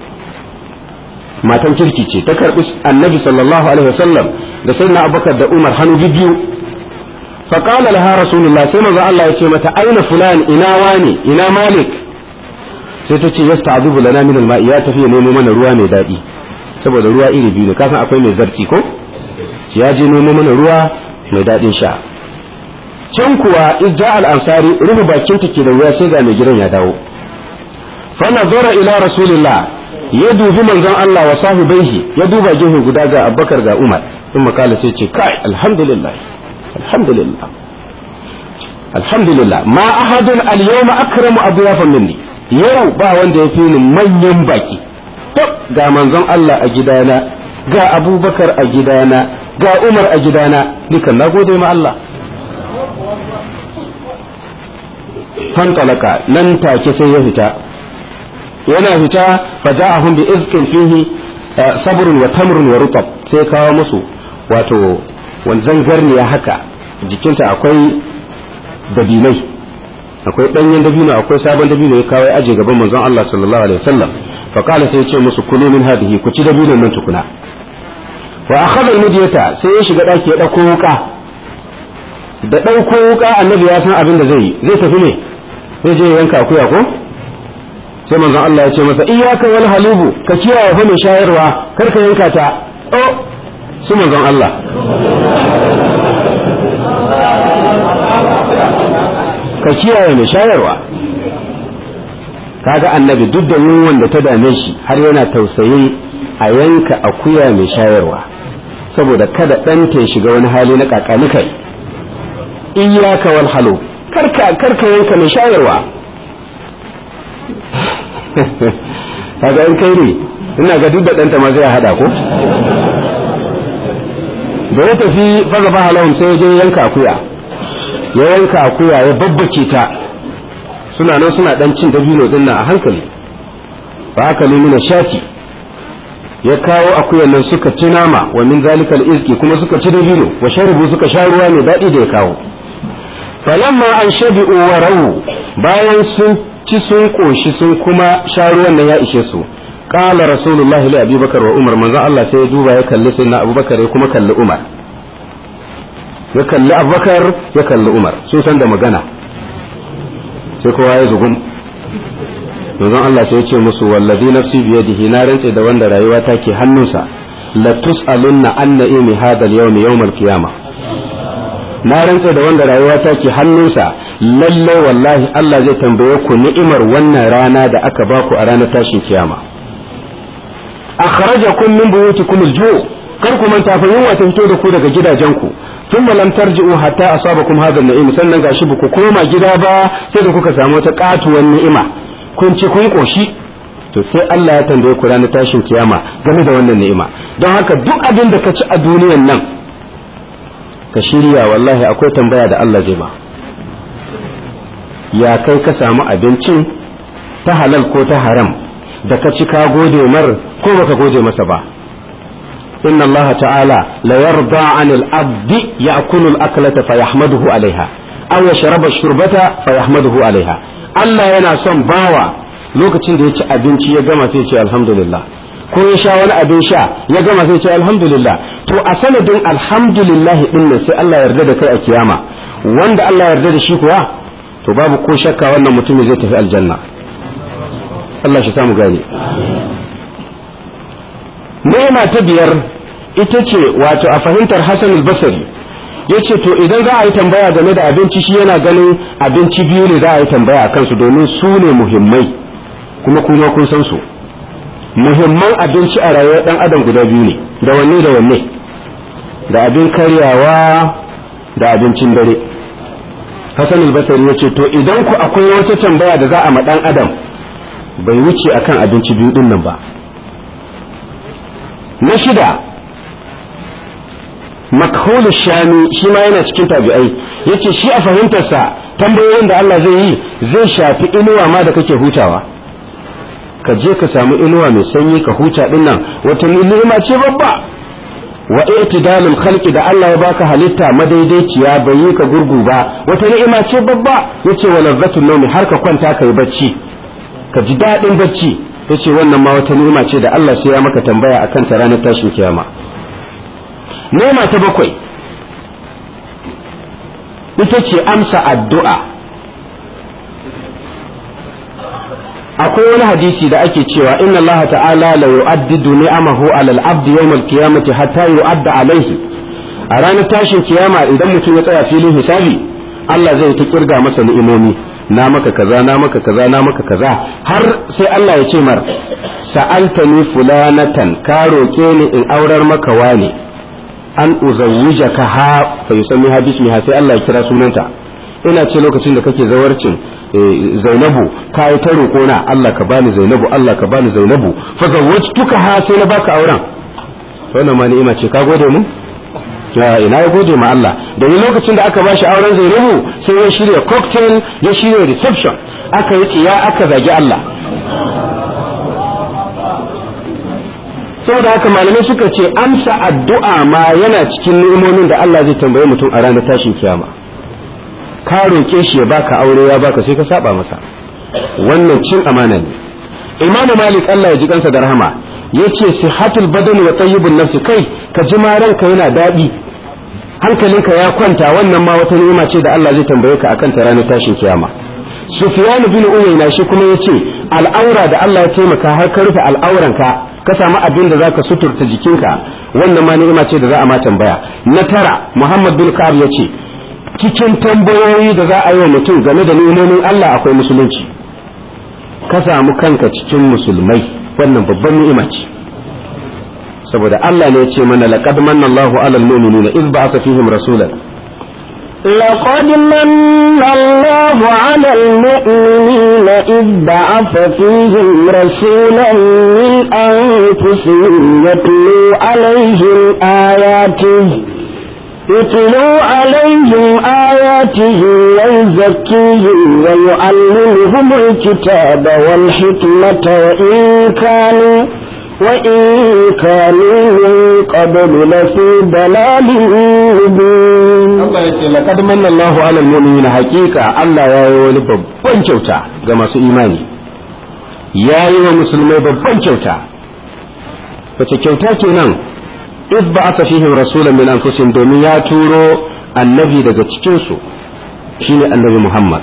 matan kirki ce ta karbi annabi sallallahu alaihi wasallam da sayyidina abubakar da umar hannu biyu fa qala laha rasulullah sai manzo Allah ya ce mata aina fulan ina wani ina malik sai ta ce yasta'dhibu lana min al-ma'i ya tafi nemo mana ruwa mai daɗi saboda ruwa iri biyu ne kasan akwai mai zarti ko ya je nemo mana ruwa mai daɗin sha can kuwa idda al-ansari rufe bakin ta ke da wuya sai ga mai gidan ya dawo fa nazara ila rasulillah ya dubi manzon Allah wa sahibaihi ya duba gefe guda ga Abubakar ga Umar in makala sai ce kai alhamdulillah alhamdulillah alhamdulillah ma ahadun al-yawma akramu adyafan minni yau ba wanda ya fi ni manyan baki to ga manzon Allah a gidana ga Abubakar a gidana ga Umar a gidana nikan nagode ma Allah fantalaka nan take sai ya fita yana fita faja'ahum bi izqin fihi sabrun wa tamrun wa rutab sai kawo musu wato wanzan garniya haka jikinta akwai dabinai akwai danyen dabino akwai sabon dabino ya kawo aje gaban manzon Allah sallallahu alaihi wasallam fa qala sai ya ce musu kulu min hadihi ku ci dabinon nan tukuna wa akhadha al-mudiyata sai ya shiga daki ya dauko wuka da dauko wuka annabi ya san abin da zai yi zai tafi ne zai je yanka akuya ko sai manzon Allah ya ce masa iyyaka wal halubu ka kiyaye fa mai shayarwa kar ka yanka ta oh su manzon Allah ka kiyaye mai shayarwa kaga annabi duk da yunwan da ta dame shi har yana tausayi a yanka akuya mai shayarwa saboda kada ɗanta ya shiga wani hali na kakanikai iyyaka wal halu karka karka yanka mai shayarwa kaga in kai ne ina ga duk da ɗanta ma zai hada ko da ya tafi faga ba halahun sai ya je yanka akuya ya yanka akuya ya babbace ta suna nan suna dan cin dabino din nan a hankali ba haka ne mina shati ya kawo akuyan nan suka ci nama wa min zalikal izki kuma suka ci dabino wa sharibu suka sha ruwa mai daɗi da ya kawo falamma an shabi'u wa rawu bayan sun ci sun koshi sun kuma sha ruwan nan ya ishe su qala rasulullahi li abubakar wa umar manzo Allah sai ya duba ya kalli sayyidina abubakar ya kuma kalli umar ya kalli abubakar ya kalli umar sun san da magana sai kowa ya zugum manzon Allah sai ya ce musu wallazi nafsi biyadihi na rantse da wanda rayuwa ta ke hannunsa la tus'alunna an na'imi hadha al-yawm yawm al-qiyamah na rantse da wanda rayuwa ta ke hannunsa lalle wallahi Allah zai tambaye ku ni'imar wannan rana da aka baku a ranar tashin kiyama akhrajakum min buyutikum al-ju' kar ku manta fa yunwa ta fito da ku daga gidajenku tun lam tarji'u hatta asabakum hadha an-na'im sannan gashi ba ku koma gida ba sai da kuka samu wata katuwar ni'ima kun ci kun koshi to sai Allah ya tambaye ku ranar tashin kiyama game da wannan ni'ima don haka duk abin da ka ci a duniyan nan ka shirya wallahi akwai tambaya da Allah zai ba ya kai ka samu abincin ta halal ko ta haram da ka ci ka gode mar ko baka gode masa ba إن الله تعالى لا يرضى عن العبد يأكل الأكلة فيحمده عليها أو يشرب الشربة فيحمده عليها Allah yana son bawa lokacin da ya ci abinci ya gama sai ce alhamdulillah ko ya sha wani abin sha ya gama sai ce alhamdulillah to a sanadin alhamdulillah din nan sai Allah yarda da kai a kiyama wanda Allah yarda da shi kuwa to babu ko shakka wannan mutumin zai tafi aljanna Allah shi samu gane Nema ta biyar ita ce wato a fahimtar Hassan al-Basri yace to idan za a yi tambaya game da abinci shi yana ganin abinci biyu ne za a yi tambaya a kansu domin su ne muhimmai kuma kuma kun san su muhimman abinci a rayuwar dan adam guda biyu ne da wanne da wanne da abin karyawa da abincin dare Hassan al-Basri yace to idan ku akwai wata tambaya da za a ma dan adam bai wuce akan abinci biyu din nan ba na shida makhulu shami shi ma yana cikin tabi'ai yace shi a fahimtarsa tambayoyin da Allah zai yi zai shafi inuwa ma da kake hutawa ka je ka samu inuwa mai sanyi ka huta din nan wata ni'ima ce babba wa i'tidalul khalqi da Allah ya baka halitta madaidaiciya bai yi ka gurgu ba wata ni'ima ce babba yace wa lazzatul nawmi har ka kwanta kai bacci ka ji dadin bacci yace wannan ma wata ni'ima ce da Allah sai ya maka tambaya akan ta ranar tashin kiyama nema ta bakwai ita ce amsa addu'a akwai wani hadisi da ake cewa inna Allah ta'ala la yu'addidu ni'amahu 'ala al-'abd yawm al-qiyamati hatta yu'adda alayhi a ranar tashin kiyama idan mutum ya tsaya filin hisabi Allah zai ta kirga masa ni'imomi na maka kaza na maka kaza na maka kaza har sai Allah ya ce mar sa'altani fulanatan ka roke ni in aurar maka wani an uzawwijaka ha fa yusammi ha bismiha sai Allah ya kira sunanta ina ce lokacin da kake zawarcin Zainabu ka yi ta roƙona Allah ka bani Zainabu Allah ka bani Zainabu fa zawwajtuka ha sai na baka auren wannan ma ni'ima ce ka gode mu ina ya gode ma Allah domin lokacin da aka bashi auren Zainabu sai ya shirya cocktail ya shirya reception aka yi tsiya aka zagi Allah saboda haka malamai suka ce amsa addu'a ma yana cikin ni'imomin da Allah zai tambaye mutum a ranar tashin kiyama ka roke shi ya baka aure ya baka sai ka saba masa wannan cin amana ne imamu malik Allah ya ji kansa da rahama yace sihatul badani wa tayyibun nafsi kai ka ji ma ranka yana daɗi hankalinka ya kwanta wannan ma wata ni'ima ce da Allah zai tambaye ka akan ta ranar tashin kiyama Sufyan bin Uyayna shi kuma yace al'aura da Allah ya taimaka har ka rufe al'auranka ka samu abin da zaka suturta jikinka wannan ma ni'ima ce da za a ma tambaya na tara Muhammad bin Ka'ab yace cikin tambayoyi da za a yi wa mutum game da ni'imomin Allah akwai musulunci ka samu kanka cikin musulmai wannan babban ni'ima ce saboda Allah ne ya ce mana laqad manna Allahu 'alal mu'minina iz ba'atha fihim rasulan لقد من الله على المؤمنين إذ بعث فيهم رسولا من أنفسهم يتلو عليهم آياته يتلو عليهم آياته ويزكيهم ويعلمهم الكتاب والحكمة وإن كانوا وإن كانوا من قبل لفي ضلال مبين Allah ya ce laqad manna Allahu 'alal mu'minina haqiqa Allah ya yi wani babban kyauta ga masu imani ya yi wa musulmai babban kyauta wace kyauta kenan iz ba'atha fihim rasulan min anfusihim domin ya turo annabi daga cikin su shine annabi Muhammad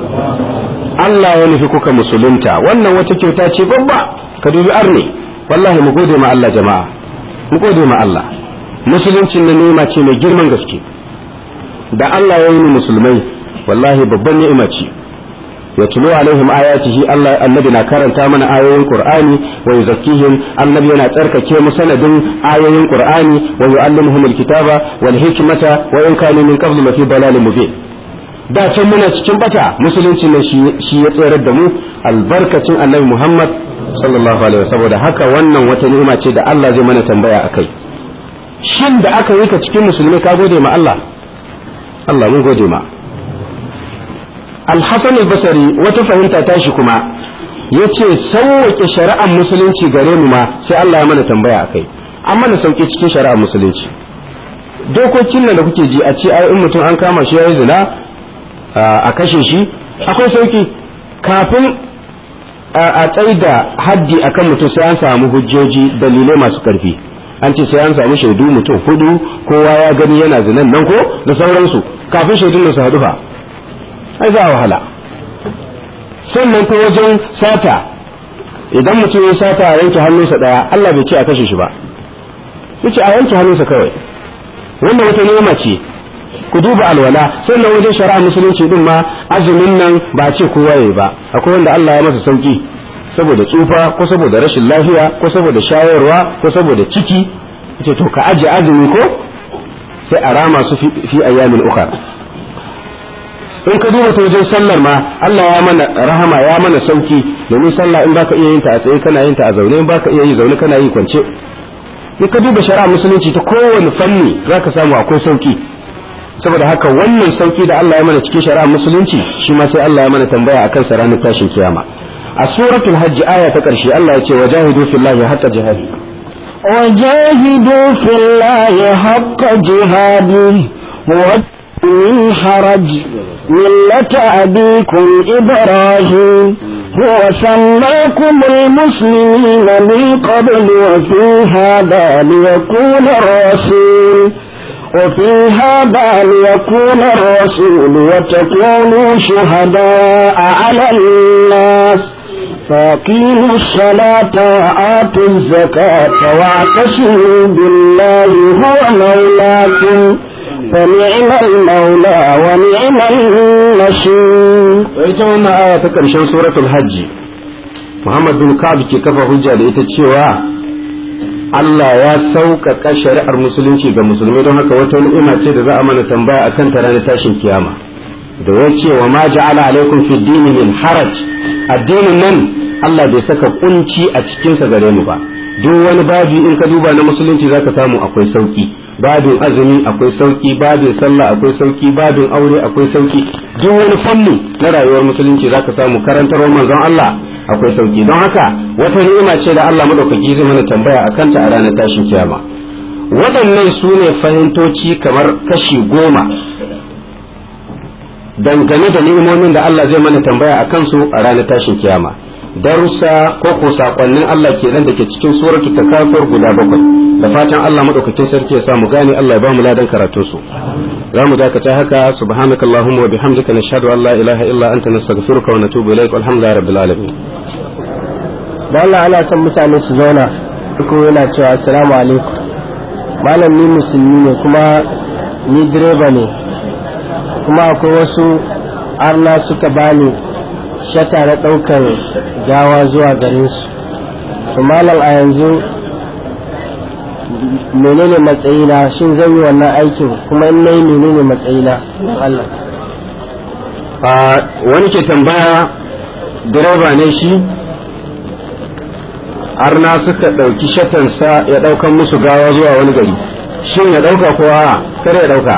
Allah ya nufi kuka musulunta wannan wata kyauta ce babba ka dubi arne wallahi mu gode ma Allah jama'a mu gode ma Allah musuluncin na ni'ima ce mai girman gaske da Allah ya yi musulmai wallahi babban ni'ima ce ya tulo alaihim ayatihi Allah annabi na karanta mana ayoyin Qur'ani wa yuzakkihim annabi yana tsarkake mu sanadin ayoyin Qur'ani wa yu'allimuhum alkitaba wal hikmata wa in kanu min qablu lafi dalalin mubin da can muna cikin bata musulunci ne shi ya tsayar da mu albarkacin annabi Muhammad sallallahu alaihi saboda haka wannan wata ni'ima ce da Allah zai mana tambaya akai shin da aka yi ka cikin musulmi ka gode ma Allah Allah mun gode ma Al-Hasan al-Basri wata fahimta tashi kuma yace sauwake shari'ar musulunci gare mu ma sai Allah ya mana tambaya akai an mana sauke cikin shari'ar musulunci dokokin nan da kuke ji a ce ai in mutum an kama shi yayi zina a kashe shi akwai sauki kafin a tsaida haddi akan mutum sai an samu hujjoji dalilai masu karfi an ce sai an samu shaidu mutum hudu kowa ya gani yana zinan nan ko da sauransu kafin shaidun da su haɗu fa ai za a wahala sannan ta wajen sata idan mutum ya sata a yanke hannunsa ɗaya Allah bai ce a kashe shi ba yace a yanke hannunsa kawai wannan wata nema ce ku duba alwala sannan wajen shari'a musulunci din ma azumin nan ba ce kowa yayi ba akwai wanda Allah ya masa sauki saboda tsufa ko saboda rashin lafiya ko saboda shayarwa ko saboda ciki ce to ka aje azumi ko sai a rama su fi ayyamin ukhra in ka duba ta wajen sallar ma Allah ya mana rahama ya mana sauki domin sallah in baka iya yin ta a tsaye kana yin ta a zaune in baka iya yi zaune kana yi kwance in ka duba shari'a musulunci ta kowane fanni zaka samu akwai sauki saboda haka wannan sauki da Allah ya mana cikin shari'a musulunci shi ma sai Allah ya mana tambaya akan sa ranar tashin kiyama a suratul hajj aya ta karshe Allah ya ce wajahidu fillahi haqqa jihadi وجاهدوا في الله حق جهاده من حرج ملة أبيكم إبراهيم هو سماكم المسلمين من قبل وفي هذا ليكون الرسول وفي هذا ليكون الرسول وتكونوا شهداء على الناس فأقيموا الصلاة وآتوا الزكاة واعتصموا بالله هو مولاكم فنعم المولى ونعم النصير ita wannan aya ta ƙarshen suratul hajji Muhammad bin Ka'ab ke kafa hujja da ita cewa Allah ya sauƙaƙa shari'ar musulunci ga musulmi don haka wata ni'ima ce da za a mana tambaya akan ta ranar tashin kiyama da ya ce wa ma ja'ala alaikum fi dini min haraj addinin nan Allah bai saka kunci a cikinsa gare mu ba duk wani babi in ka duba na musulunci zaka samu akwai sauki babin azumi akwai sauki babin sallah akwai sauki babin aure akwai sauki duk wani fanni na rayuwar musulunci zaka samu karantarwar manzon Allah akwai sauki don haka wata ni'ima ce da Allah madaukaki zai mana tambaya akan ta a ranar tashin kiyama waɗannan su ne fahimtoci kamar kashi goma dangane da ni'imomin da Allah zai mana tambaya a kansu a ranar tashin kiyama darussa ko ko sakonnin Allah kenan da ke cikin suratul takasur guda bakwai da fatan Allah madaukakin sarki ya sa mu gane Allah ya ba mu ladan karatun su za mu dakata haka subhanakallahumma wa bihamdika nashhadu an la ilaha illa anta nastaghfiruka wa natubu ilaik walhamdulillahi rabbil alamin da Allah ana son mutane su zauna ko yana cewa assalamu alaikum malam ni musulmi ne kuma ni direba ne kuma akwai wasu arna suka bani shata na ɗaukar gawa zuwa garinsu to malam a yanzu menene matsayina shin zan yi wannan aikin kuma in nayi menene matsayina don Allah wani ke tambaya direba ne shi arna suka ɗauki shatansa ya ɗaukan musu gawa zuwa wani gari shin ya ɗauka ko a kar ya ɗauka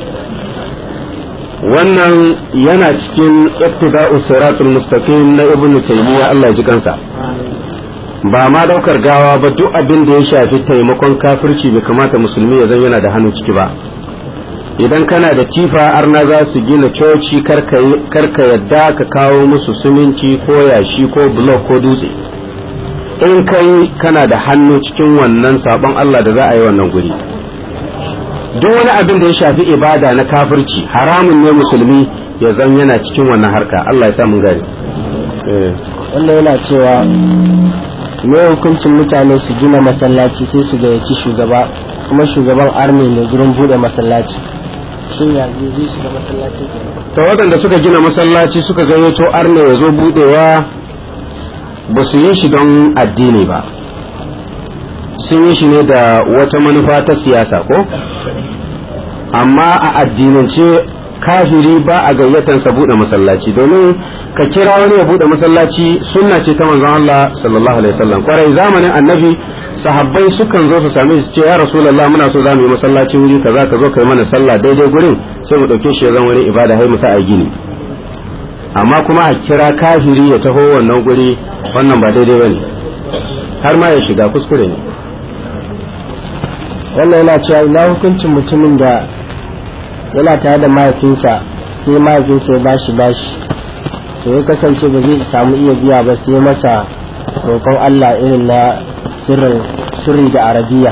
wannan yana cikin ittiba'u siratul mustaqim na ibnu taymiya Allah ya ji kansa ba ma daukar gawa ba duk abin da ya shafi taimakon kafirci bai kamata musulmi ya zan yana da hannu ciki ba idan kana da tifa arna za su gina coci karka yadda ka kawo musu siminti ko yashi ko blok ko dutse in kai kana da hannu cikin wannan sabon Allah da za a yi wannan guri duk wani abin da ya shafi ibada na kafirci haramun ne musulmi ya zan yana cikin wannan harka Allah ya sa mun gani wanda yana cewa me hukuncin mutane su gina masallaci sai su gayyaci shugaba kuma shugaban army ne gurin bude masallaci shin ya zai shiga masallaci to waɗanda suka gina masallaci suka gayyato arne ya zo budewa ba su yi shi don addini ba sun yi shi ne da wata manufa ta siyasa ko amma a addinance kafiri ba a gayyatansa bude masallaci domin ka kira wani ya bude masallaci sunna ce ta manzon Allah sallallahu alaihi wasallam kwarai zamanin annabi sahabbai sukan zo su same su ce ya rasulullah muna so zamu yi masallaci wuri kaza ka zo kai mana sallah daidai gurin sai mu dauke shi ya zama wani ibada hai mu sa a gini amma kuma a kira kafiri ya taho wannan guri wannan ba daidai bane har ma ya shiga kuskure ne wannan yana cewa ina hukuncin mutumin da yana tare da mahaifinsa sai mahaifinsa ya bashi bashi to ya kasance ba zai samu iya biya ba sai masa roƙon Allah irin na sirri da arabiya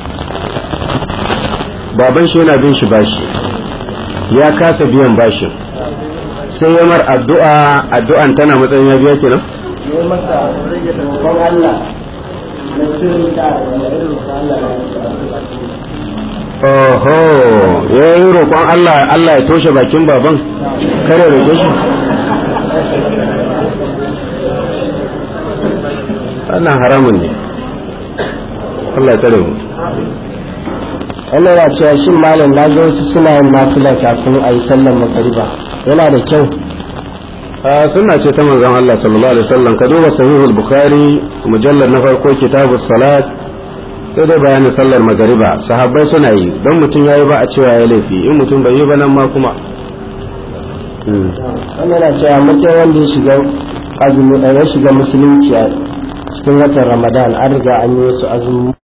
baban shi yana bin shi bashi ya kasa biyan bashin sai ya mar addu'a addu'an tana matsayin ya biya kenan ya masa roƙon Allah na sirri da Oho, ya yi roƙon Allah Allah ya toshe bakin baban, kare roƙe shi. Wannan haramun ne. Allah ya tsare mu. wannan yana cewa shin malam na ga wasu suna yin nafila kafin a yi sallar magariba yana da kyau sunna ce ta manzon Allah sallallahu alaihi wasallam ka duba sahihul bukhari mujallad na farko kitabus salat sai dai bayanin sallar magariba sahabbai suna yi don mutum yayi ba a cewa ya laifi in mutum bai yi ba nan ma kuma wannan yana cewa mutum wanda ya shiga azumi ya shiga musulunci a cikin watan ramadan an riga an yi wasu azumi